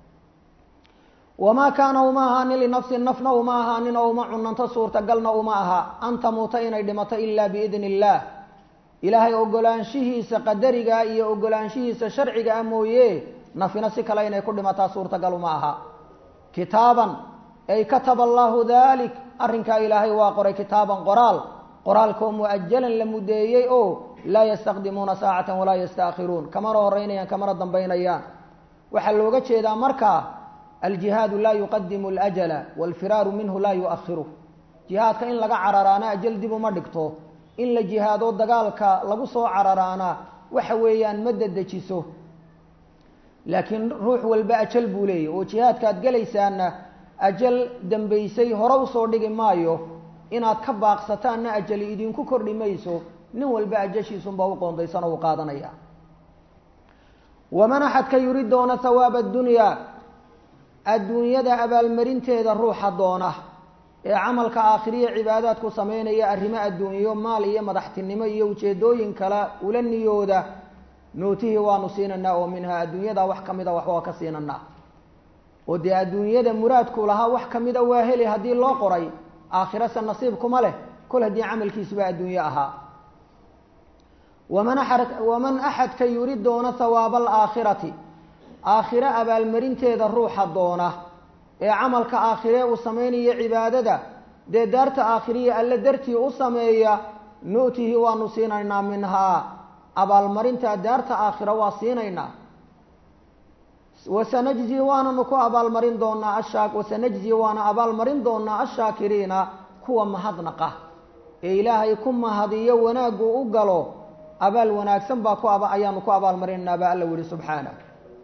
wamaa kaana uma ahaanin linafsin nafna uma ahaanin oo uma cunanto suurtagalna uma aha an tamuuta inay dhimato ilaa biidni illaah ilaahay ogolaanshihiisa qadariga iyo ogolaanshihiisa sharciga ah mooye nafina si kale inay ku dhimataa suurtagal uma aha kitaaban ay kataba allaahu dalik arrinkaa ilaahay waa qoray kitaaban qoraal qoraalkoo mu'ajalan la mudeeyey oo laa yastaqdimuuna saacatan walaa yastaakhiruun kamana horeynayaan kamana dambaynayaan waxaa looga jeedaa markaa aljihaadu laa yuqadimu alajala waalfiraaru minhu laa yu'akhiru jihaadka in laga cararaana ajal dib uma dhigto in la jihaado dagaalka lagu soo cararaana waxa weeyaan ma dedejiso laakiin ruux walba ajal buu leeyahy oo jihaadkaad gelaysaana ajal dambaysay hore usoo dhigi maayo inaad ka baaqsataanna ajali idinku kordhi mayso nin walba ajashiisunbaa u qoondaysan oo u qaadanaya waman axadka yuri doona hawaaba addunyaa adduunyada abaalmarinteeda ruuxa doona ee camalka aakhiriya cibaadaadku samaynaya arrimo adduunyo maal iyo madaxtinimo iyo ujeedooyin kale ula niyooda nuutihii waanu siinanaa oo minhaa adduunyada wax ka mida waxbaa ka siinanaa oo dee adduunyada muraadku lahaa wax kamida waa heli haddii loo qoray aakhirase nasiibkuma leh kol haddii camalkiisuba adduunye ahaa waman a waman axadka yuri doona hawaaba alaakhirati aakhiro abaalmarinteeda ruuxa doona ee camalka aakhiree uu samaynayo cibaadada dee daarta aakhiriya alle dartii u sameeya nu'tihi waanu siinaynaa minhaa abaalmarinta daarta aakhira waa siinaynaa wasanajzi waananu ku abaalmarin doonaa ashaa wasanajzi waana abaalmarin doonaa ashaakiriina kuwa mahadnaqa ee ilaahay ku mahadiyo wanaaggu u galo abaal wanaagsan baa ku aba ayaanu ku abaalmarinaynaa baa alla wihi subxaanah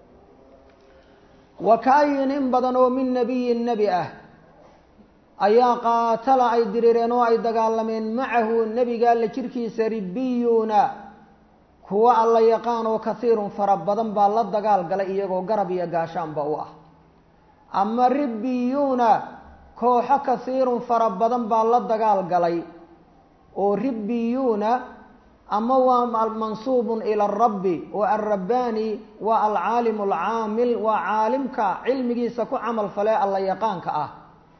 wa kaayin in badan oo min nabiyin nebi ah ayaa qaatala ay dirireen oo ay dagaalameen macahu nebiga alla jirkiisa ribiyuuna kuwa alla yaqaan oo kasiirun fara badan baa la dagaal galay iyagoo garab iyo gaashaanba u ah ama ribiyuuna kooxo kasiirun fara badan baa la dagaal galay oo ribiyuuna ama waa mansuubun ila arabbi oo alrabbaani waa alcaalimu alcaamil waa caalimka cilmigiisa ku camal falee alla yaqaanka ah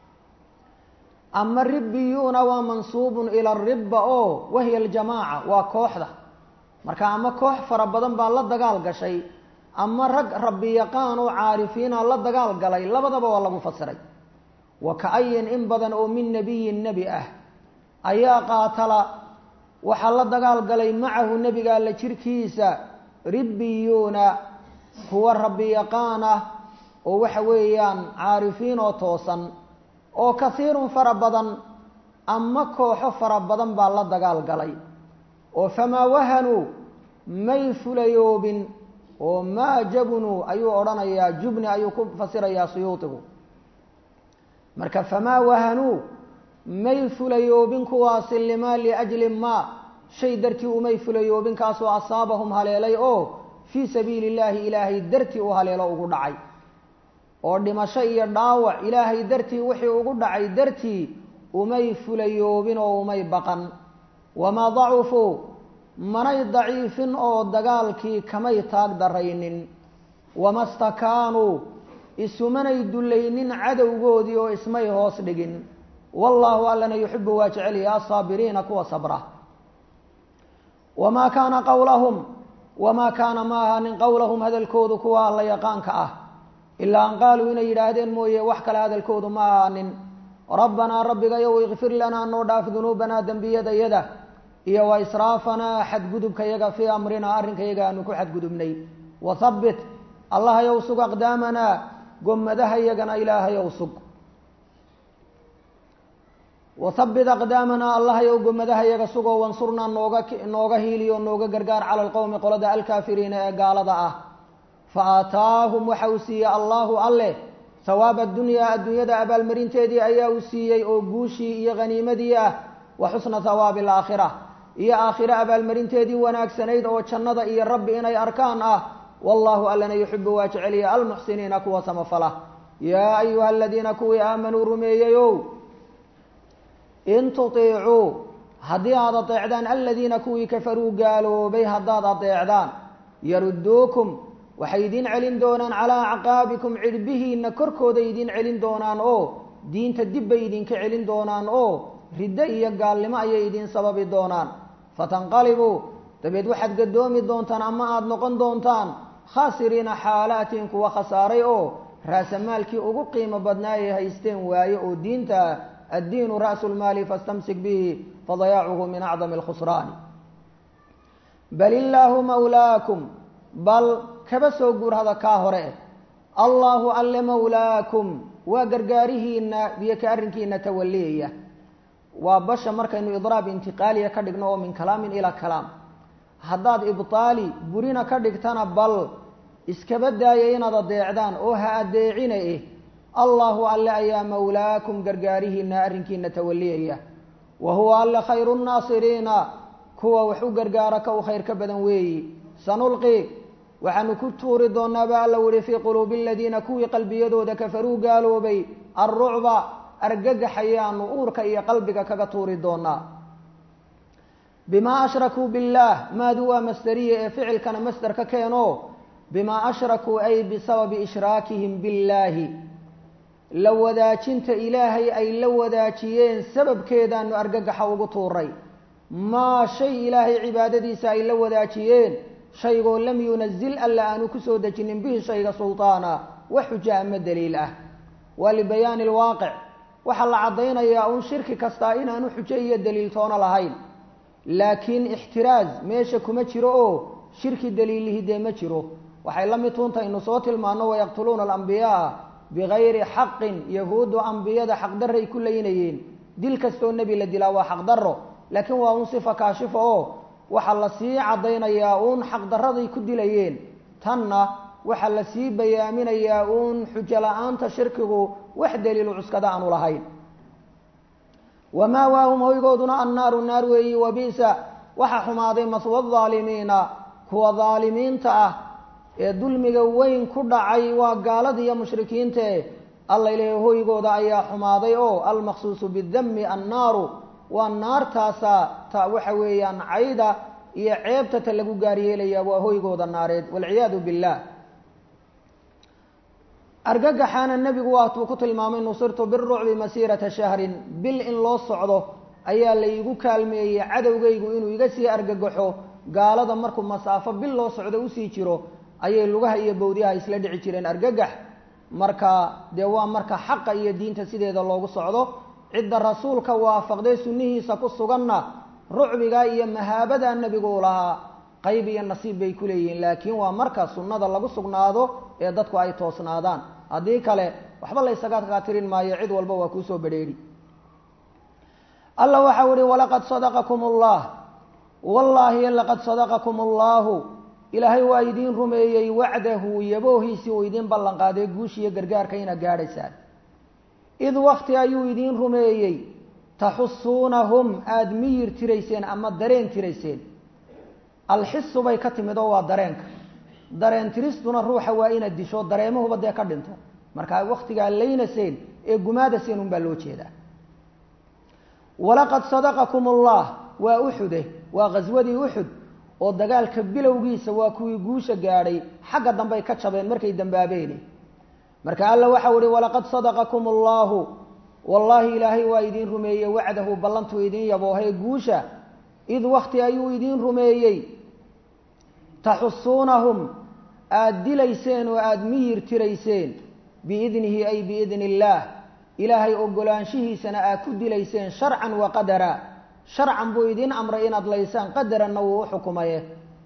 ama ribiyuuna waa mansuubun ila aribba oo wahiya aljamaaca waa kooxda marka ama koox fara badan baa la dagaal gashay ama rag rabbi yaqaan oo caarifiina la dagaal galay labadaba waa lagu fasiray wa ka-ayin in badan oo min nebiyin nebi ah ayaa qaatala waxaa la dagaal galay macahu nebiga alla jirkiisa ribiyuuna kuwa rabbi yaqaan ah oo waxa weeyaan caarifiin oo toosan oo kasiirun fara badan ama kooxo fara badan baa la dagaal galay oo famaa wahanuu may fulayoobin oo maa jabunuu ayuu odhanayaa jubni ayuu ku fasirayaa suyuudigu marka famaa wahanuu may fulayoobin kuwaasi limaa liajli maa shay dartii umay fulayoobin kaasoo asaabahum haleelay oo fii sabiili illaahi ilaahay dartii u haleelo ugu dhacay oo dhimasho iyo dhaawac ilaahay dartii wixii ugu dhacay dartii umay fulayoobin oo umay baqan wamaa dacufuu manay daciifin oo dagaalkii kamay taag daraynin wama stakaanuu isumanay dullaynin cadowgoodii oo ismay hoos dhigin wallaahu allana yuxibu waa jecelyahi asaabiriina kuwa sabra wamaa kaana qowlahum wamaa kaana ma ahaanin qowlahum hadalkoodu kuwa alla yaqaanka ah ilaa an qaaluu inay yidhaahdeen mooye wax kale hadalkoodu ma ahaanin rabbanaa rabbigayow ikfir lanaa noo dhaaf dunuubanaa dembiyadayada iyo wa israafanaa xadgudubkayaga fii amrinaa arrinkayaga aanu ku xadgudubnay wathabbit allahayow sug aqdaamanaa gomadahayagana ilaahayow sug wathabbit aqdaamanaa allahayow gomadahayaga sugoo wansurnaa nooga nooga hiiliyo nooga gargaar cala alqowmi qolada alkaafiriina ee gaalada ah fa aataahum waxa uu siiyey allaahu alleh hawaaba addunyaa adduunyada abaalmarinteedii ayaa uu siiyey oo guushii iyo haniimadii ah wa xusna hawaabi alaakhira iyo aakhire abaalmarinteedii wanaagsanayd oo jannada iyo rabbi inay arkaan ah wallaahu allana yuxibu waa jeceliya almuxsiniina kuwa samafala yaa ayuha aladiina kuwii aamanuu rumeeyeyow in tutiicuu haddii aad adeecdaan aladiina kuwii kafaruu gaaloobay haddaad adeecdaan yaruduukum waxay idin celin doonaan calaa acqaabikum cidhbihiina korkooda idin celin doonaan oo diinta dib bay idinka celin doonaan oo riddo iyo gaalnimo ayay idin sababi doonaan fatanqalibuu dabeed waxaad gadoomi doontaan ama aada noqon doontaan khaasiriina xaalaatin kuwa khasaaray oo raasamaalkii ugu qiimo badnaa ay haysteen waaye oo diinta addiinu ra'su lmaali fastamsik bihi fadayaacuhu min acdami alkhusraani bal illaahu mawlaakum bal kaba soo guurhada kaa hore allaahu alle mawlaakum waa gargaarihiina iyo ka arrinkiina tawaliyaya waa basha markaynu idraab intiqaaliya ka dhigno oo min kalaamin ilaa kalaam haddaad ibtaali burina ka dhigtana bal iskaba daaya inaad adeecdaan oo ha adeecina eh allaahu alle ayaa mawlaakum gargaarihiina arrinkiina tawaliyaya wa huwa alle khayru nnaasiriina kuwa wax u gargaara ka u khayr ka badan weeyi sanulqi waxaanu ku tuuri doonaaba alla wihi fii quluubi aladiina kuwii qalbiyadooda kafaruu gaaloobay alrucba argagaxayaanu uurka iyo qalbiga kaga tuuri doonaa bimaa ashrakuu billaah maadu waa masderiye ee ficilkana masder ka keeno bimaa ashrakuu ay bisababi ishraakihim billaahi la wadaajinta ilaahay ay la wadaajiyeen sababkeedaanu argagaxa ugu tuuray maa shay ilaahay cibaadadiisa ay la wadaajiyeen shaygoo lam yunazil alla aanu kusoo dejinin bihi shayga sultaana wax xuja ama daliil ah waa libayaani alwaaqic waxaa la caddaynayaa uun shirki kastaa inaanu xujo iyo daliil toona lahayn laakiin ixtiraaz meesha kuma jiro oo shirki daliilihi dee ma jiro waxay la mid tuuntaynu soo tilmaano wayaqtuluuna alambiyaaa bigayri xaqin yahuuddu ambiyada xaqdarray ku laynayeen dil kastoo nebi la dilaa waa xaqdarro laakiin waa uun sifa kaashifa oo waxaa la sii caddaynayaa uun xaqdarraday ku dilayeen tanna waxaa la sii bayaaminayaa uun xujo la-aanta shirkigu wax daliilu cuskada aanu lahayn wamaawaahum hoygooduna annaaru naar weeyi wabi'sa waxaa xumaaday maswa daalimiina kuwa daalimiinta ah ee dulmiga weyn ku dhacay waa gaalada iyo mushrikiintae alla ilaahay hoygooda ayaa xumaaday oo almaqsuusu bidami annaaru waa naartaasa ta waxa weeyaan cayda iyo ceebta ta lagu gaaryeelaya waa hoygooda naareed walciyaadu billah argagaxaana nebigu waatuu ku tilmaamay nusirtu birucbi masiirata shahrin bil in loo socdo ayaa laygu kaalmeeyey cadowgaygu inuu iga sii argagaxo gaalada markuu masaafo bil loo socdo usii jiro ayay lugaha iyo bawdyaha isla dhici jireen argagax marka dee waa marka xaqa iyo diinta sideeda loogu socdo cidda rasuulka waafaqday sunnihiisa ku suganna rucbiga iyo mahaabada nebigu u lahaa qayb iyo nasiib bay ku leeyihiin laakiin waa marka sunnada lagu sugnaado ee dadku ay toosnaadaan haddii kale waxba la ysaga kaatirin maayo cid walba waa kuusoo bedheedhi alla waxau ihi walaqad sadaqakum allah wallaahi laqad sadaqakum allahu ilaahay waa idiin rumeeyey wacdahu yaboohiisii uu idiin ballan qaaday guushiiyo gargaarka inaad gaadhaysaan id wakti ayuu idiin rumeeyey taxusuunahum aada miyir tirayseen ama dareen tirayseen alxisu bay ka timid oo waa dareenka dareen tiristuna ruuxa waa inaad disho dareemahuba dee ka dhinto markaa waktigaa laynaseen ee gumaadaseen unbaa loo jeedaa walaqad sadaqakum allah waa uxude waa ghaswadii uxud oo dagaalka bilowgiisa waa kuwii guusha gaadhay xagga dambey ka jabeen markay dambaabeene marka alla waxau ihi walaqad sadaqakum allahu wallaahi ilaahay waa idiin rumeeyey wacdahu ballantuu idiin yaboohee guusha id wakti ayuu idiin rumeeyey taxusuunahum aada dilayseen oo aada miyir tirayseen biidnihi ay biidni illaah ilaahay ogolaanshihiisana aad ku dilayseen sharcan wa qadara sharcan buu idiin amray inaad laysaan qadaranna wuu u xukumaye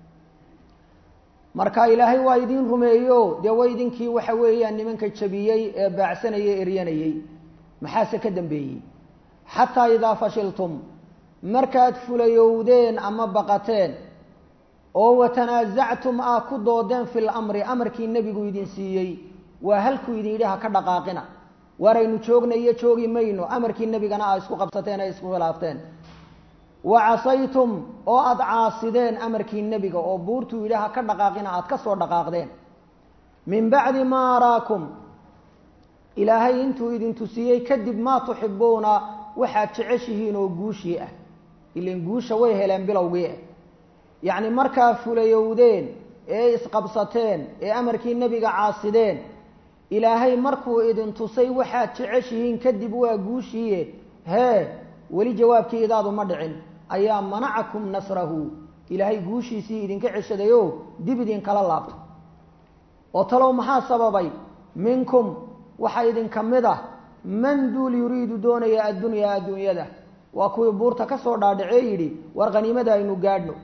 marka ilaahay waa idiin rumeeyo dee wa idinkii waxa weeyaan nimanka jabiyey ee baacsanayay eryanayey maxaase ka dambeeyey xataa idaa fashiltum markaad fulayowdeen ama baqateen oo watanaasactum aa ku doodeen fi lamri amarkii nebigu idin siiyey waa halkuu idin yidhi ha ka dhaqaaqina waaraynu joogna iyo joogi mayno amarkii nebigana aa isku qabsateen ee isku khilaafteen wa casaytum oo aada caasideen amarkii nebiga oo buurtuu yidhi ha ka dhaqaaqina aada ka soo dhaqaaqdeen min bacdi maa araakum ilaahay intuu idin tusiyey kadib maa tuxibuuna waxaad jeceshihiin oo guushii ah ilan guusha way heleen bilowgii ah yacni markaa fulayowdeen ee isqabsateen ee amarkii nebiga caasideen ilaahay markuu idin tusay waxaad jeceshihiin kadib waa guushiiye hee weli jawaabkii idaadu ma dhicin ayaa manacakum nasrahu ilaahay guushiisii idinka ceshadayo dib idinkala laabto oo talow maxaa sababay minkum waxaa idinka mid ah man duul yuriidu doonaya addunyaa adduunyada waa kuwii buurta ka soo dhaadhacee yidhi war khaniimada aynu gaadhno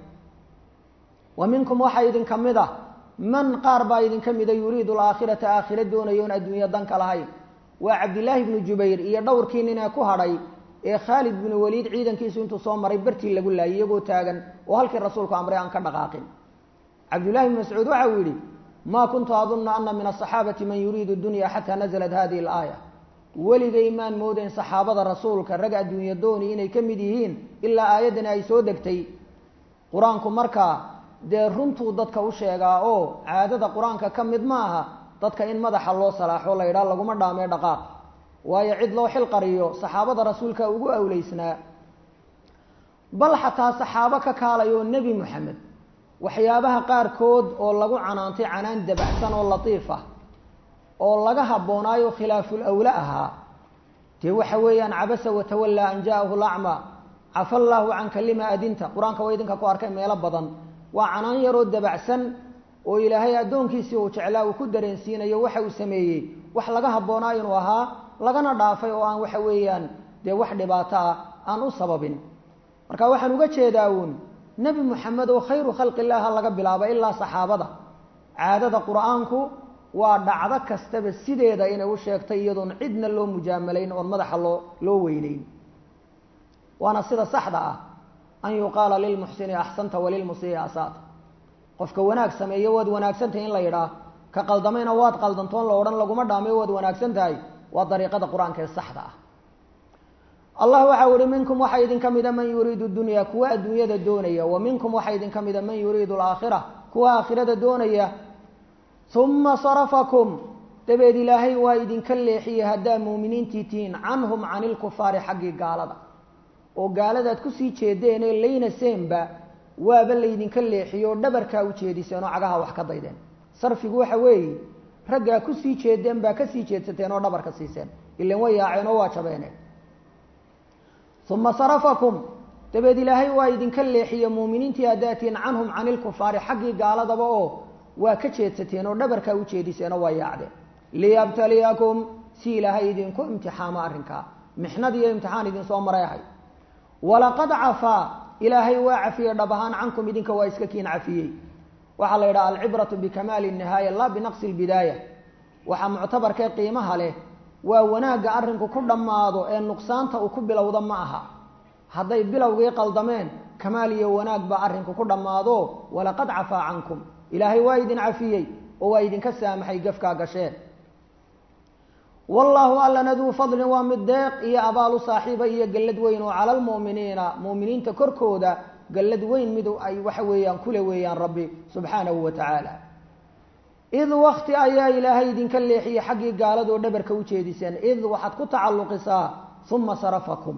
wa minkum waxaa idinka mid ah man qaar baa idinka mida yuriidu alaakhirata aakhira doonaya oon adduunyo danka lahayn waa cabdillaahi bnu jubayr iyo dhowrkii nin ee ku hadhay ee khaalid binu waliid ciidankiisu intuu soo maray bartii lagu laayay iyagoo taagan oo halkii rasuulku amray aan ka dhaqaaqin cabdullahi bn mascuud waxa uu yidhi ma kuntu adunna ana min asaxaabati man yuriidu dunya xataa nazalat hadihi alaaya weligay maan moodayn saxaabada rasuulka rag adduunyo dooni inay ka mid yihiin ilaa aayaddani ay soo degtay qur-aanku markaa dee runtuu dadka u sheegaa oo caadada qur-aanka ka mid ma aha dadka in madaxa loo salaaxo la yidhaha laguma dhaamee dhaqaaq waayo cid loo xil qariyo saxaabada rasuulka ugu awleysnaa bal xataa saxaabo ka kaalayo nebi moxamed waxyaabaha qaarkood oo lagu canaantay canaan dabacsan oo latiif ah oo laga habboonaayo khilaaful awle ahaa dee waxa weeyaan cabasa watawallaa an ja'ahu lacma cafa allaahu canka lima adinta qur-aanka waa idinka ku arkay meelo badan waa canaan yaroo dabacsan oo ilaahay addoonkiisii uu jeclaa uu ku dareensiinayo waxa uu sameeyey wax laga habboonaa inuu ahaa lagana dhaafay oo aan waxa weeyaan dee wax dhibaato ah aan u sababin marka waxaan uga jeedaa uun nebi moxamed oo khayru khalqi illaah laga bilaabo ilaa saxaabada caadada qur-aanku waa dhacdo kastaba sideeda inay u sheegtay iyadoon cidna loo mujaamalayn oon madaxa loo loo weyneyn waana sida saxda ah an yuqaala lilmuxsini axsanta walilmusii asaata qofka wanaag sameeyo waad wanaagsantahay in la yidhaah ka qaldamayna waad qaldantoon la odhan laguma dhaamayo waad wanaagsan tahay waa dariiqada qur-aanka ee saxda ah allah waxau ihi minkum waxaa idinka mida man yuriidu dunya kuwa adduunyada doonaya wa minkum waxaa idinka mida man yuriidu alaakhira kuwa aakhirada doonaya uma sarafakum dabeed ilaahay waa idinka leexiyey haddaa muuminiintii tihiin canhum cani lkufaari xaggii gaalada oo gaaladaad kusii jeedeenee layna seenba waaba laydinka leexiyo oo dhabarkaa u jeediseen oo cagaha wax ka daydeen sarfigu waxa weeye raggaa kusii jeedeen baa kasii jeedsateen oo dhabarka siiseen ilan way yaaceen oo waa jabeeneen uma sarafakum dabeed ilaahay waa idinka leexiye muuminiintii addaatiin canhum cani lkufaari xaggii gaaladaba oo waa ka jeedsateen oo dhabarkaa u jeediseen oo waa yaacdeen liyabtaliyakum si ilaahay idinku imtixaamo arrinkaa mixnad iyo imtixaan idinsoo maray ahay walaqad cafaa ilaahay waa cafiyey dhab ahaan cankum idinka waa iska kiin cafiyey waxaa la yidhaha alcibratu bikamaali nihaaya laa binaqsi lbidaaya waxaa muctabarkee qiimaha leh waa wanaagga arrinku ku dhammaado ee nuqsaanta uu ku bilowda ma aha hadday bilowgii qaldameen kamaal iyo wanaag baa arrinku ku dhammaado walaqad cafaa cankum ilaahay waa idin cafiyey oo waa idinka saamaxay gafkaa gasheen wallaahu allana duu fadlin waa mid deeq iyo abaalu saaxiiba iyo gallad weyn oo cala almu'miniina mu'miniinta korkooda gallad weyn mid ay waxa weeyaan kule weeyaan rabbi subxaanahu wa tacaala id wakti ayaa ilaahay idinka leexiyey xaggii gaaladoo dhabarka u jeediseen id waxaad ku tacalluqisaa uma sarafakum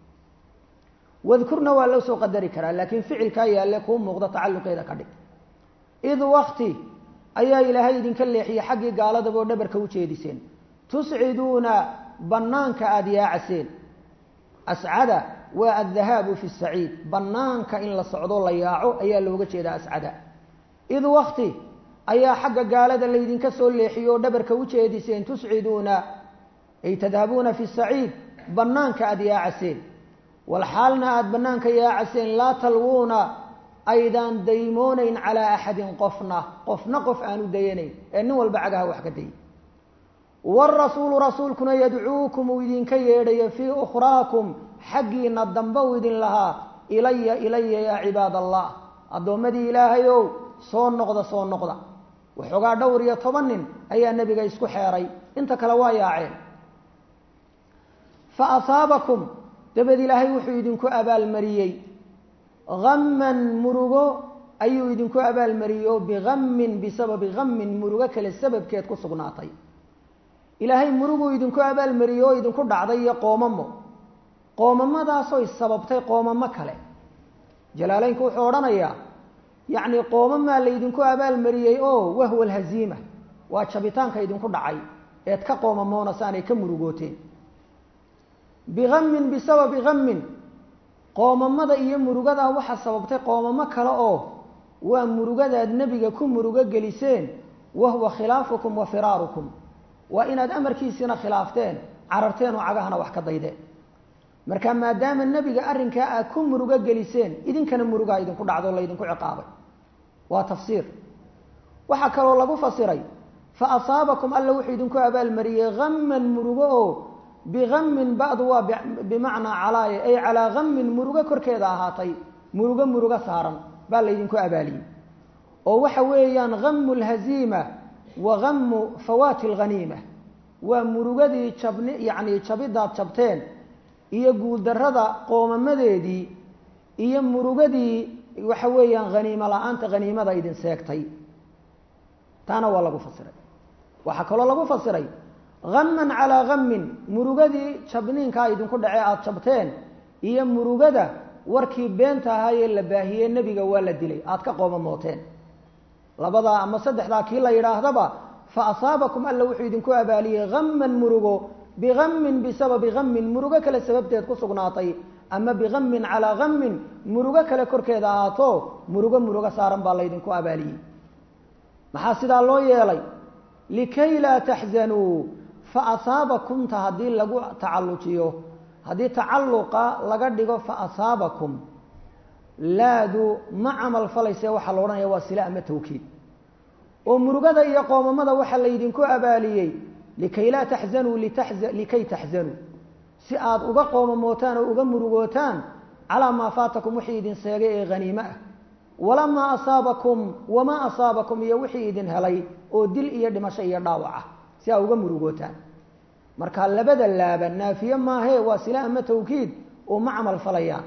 wadkurna waa loo soo qadari karaa laakiin ficilkaa yaalle kuu muuqda tacalluqeeda ka dhig id wakti ayaa ilaahay idinka leexiyey xaggii gaaladaboo dhabarka u jeediseen tusciduuna bannaanka aada yaacaseen ascada waa addahaabu fi saciid bannaanka in la socdo la yaaco ayaa looga jeedaa ascada id wakti ayaa xagga gaalada laydinka soo leexiyo oo dhabarka u jeediseen tusciduuna ay tadhabuuna fi saciid bannaanka aada yaacaseen walxaalna aada bannaanka yaacaseen laa talwuuna aydaan daymoonayn calaa axadin qofna qofna qof aanu dayanayn ee nin walba cagaha wax ka dayay waarasuulu rasuulkuna yadcuukum uu idinka yeedhayo fii ukhraakum xaggiina dambe uu idin lahaa ilaya ilaya yaa cibaad allah addoommadii ilaahayow soo noqda soo noqda waxoogaa dhowr iyo toban nin ayaa nebiga isku xeeray inta kale waa yaaceen fa asaabakum dabeed ilaahay wuxuu idinku abaalmariyey hamman murugo ayuu idinku abaalmariyey oo bihammin bisababi hammin murugo kale sababkeed ku sugnaatay ilaahay muruguu idinku abaalmariyey oo idinku dhacday iyo qoomamo qoomamadaasooy sababtay qoomamo kale jalaaleynku wuxuu odhanayaa yacni qoomamaa laydinku abaalmariyey oo wahwa alhaziima waa jabitaanka idinku dhacay eed ka qoomamoonaysaanay ka murugooteen bihammin bisababi hammin qoomamada iyo murugadaa waxaa sababtay qoomamo kale oo waa murugadaad nebiga ku murugo geliseen wahuwa khilaafukum wa firaarukum waa inaad amarkiisiina khilaafteen cararteen oo cagahana wax ka daydeen marka maadaama nebiga arrinkaa aad ku murugo geliseen idinkana murugaa idinku dhacdo laydinku ciqaabay waa tafsiir waxaa kaloo lagu fasiray fa asaabakum alla wuxuu idinku abaalmariyey hamman murugo oo bihammin ba'du waa bimacnaa calaaya ay calaa hammin murugo korkeeda ahaatay murugo murugo saaran baa laydinku abaaliyey oo waxa weeyaan hamu lhaziima wa hamu fawaati alghaniima waa murugadii jabni yacni jabidaad jabteen iyo guuldarrada qoomamadeedii iyo murugadii waxa weeyaan haniimo la-aanta haniimada idin seegtay taana waa lagu fasiray waxaa kaloo lagu fasiray hamman calaa hammin murugadii jabniinkaa idinku dhacee aada jabteen iyo murugada warkii beenta ahaayee la baahiyey nebiga waa la dilay aada ka qoomamooteen labadaa ama saddexdaa kii la yidhaahdaba fa asaabakum alla wuxuu idinku abaaliyey hamman murugo bihammin bisababi hammin murugo kale sababteed ku sugnaatay ama bihammin calaa hammin murugo kale korkeeda ahaato murugo murugo saaran baa laydinku abaaliyey maxaa sidaa loo yeelay likay laa taxzanuu fa asaabakumta haddii lagu tacallujiyo haddii tacalluqa laga dhigo fa asaabakum laadu ma camal falayse waxaa la odhanaya waa sila ama tawkiid oo murugada iyo qoomamada waxaa laydinku abaaliyey likay laa taxzanuu likay taxzanuu si aada uga qoomamootaan oo uga murugootaan calaa maa faatakum wixii idin seegay ee haniime ah walamaa asaabakum wamaa asaabakum iyo wixii idin helay oo dil iyo dhimasho iyo dhaawac ah si aa uga murugootaan marka labada laaba naafiye maahee waa sila ama tawkiid oo ma camal falayaan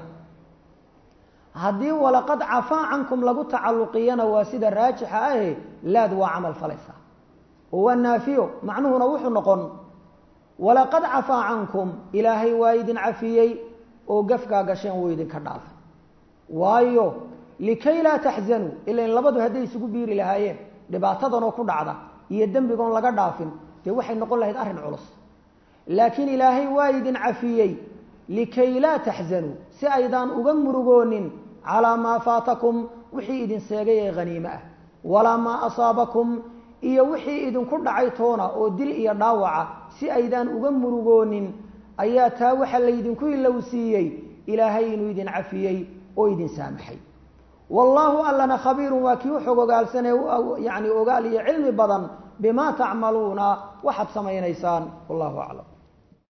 haddii walaqad cafaa cankum lagu tacalluqiyana waa sida raajixa ahe laad waa camal falaysaa oo waa naafiyo macnuhuna wuxuu noqon walaqad cafaa cankum ilaahay waa idin cafiyey oo gafkaa gasheen wuu idinka dhaafay waayo likay laa taxzanuu ilan labadu hadday isugu biiri lahaayeen dhibaatadanoo ku dhacda iyo dembigoon laga dhaafin dee waxay noqon lahayd arrin culus laakiin ilaahay waa idin cafiyey likay laa taxzanuu si aydaan uga murugoonin calaa maa faatakum wixii idin seegay ee haniime ah walaa maa asaabakum iyo wixii idinku dhacay toona oo dil iyo dhaawaca si aydaan uga murugoonin ayaa taa waxa laydinku ilowsiiyey ilaahay inuu idin cafiyey oo idin saamaxay wallaahu allana khabiirun waa kii u xog ogaalsanee yani ogaal iyo cilmi badan bimaa tacmaluuna waxaad samaynaysaan wallahu aclam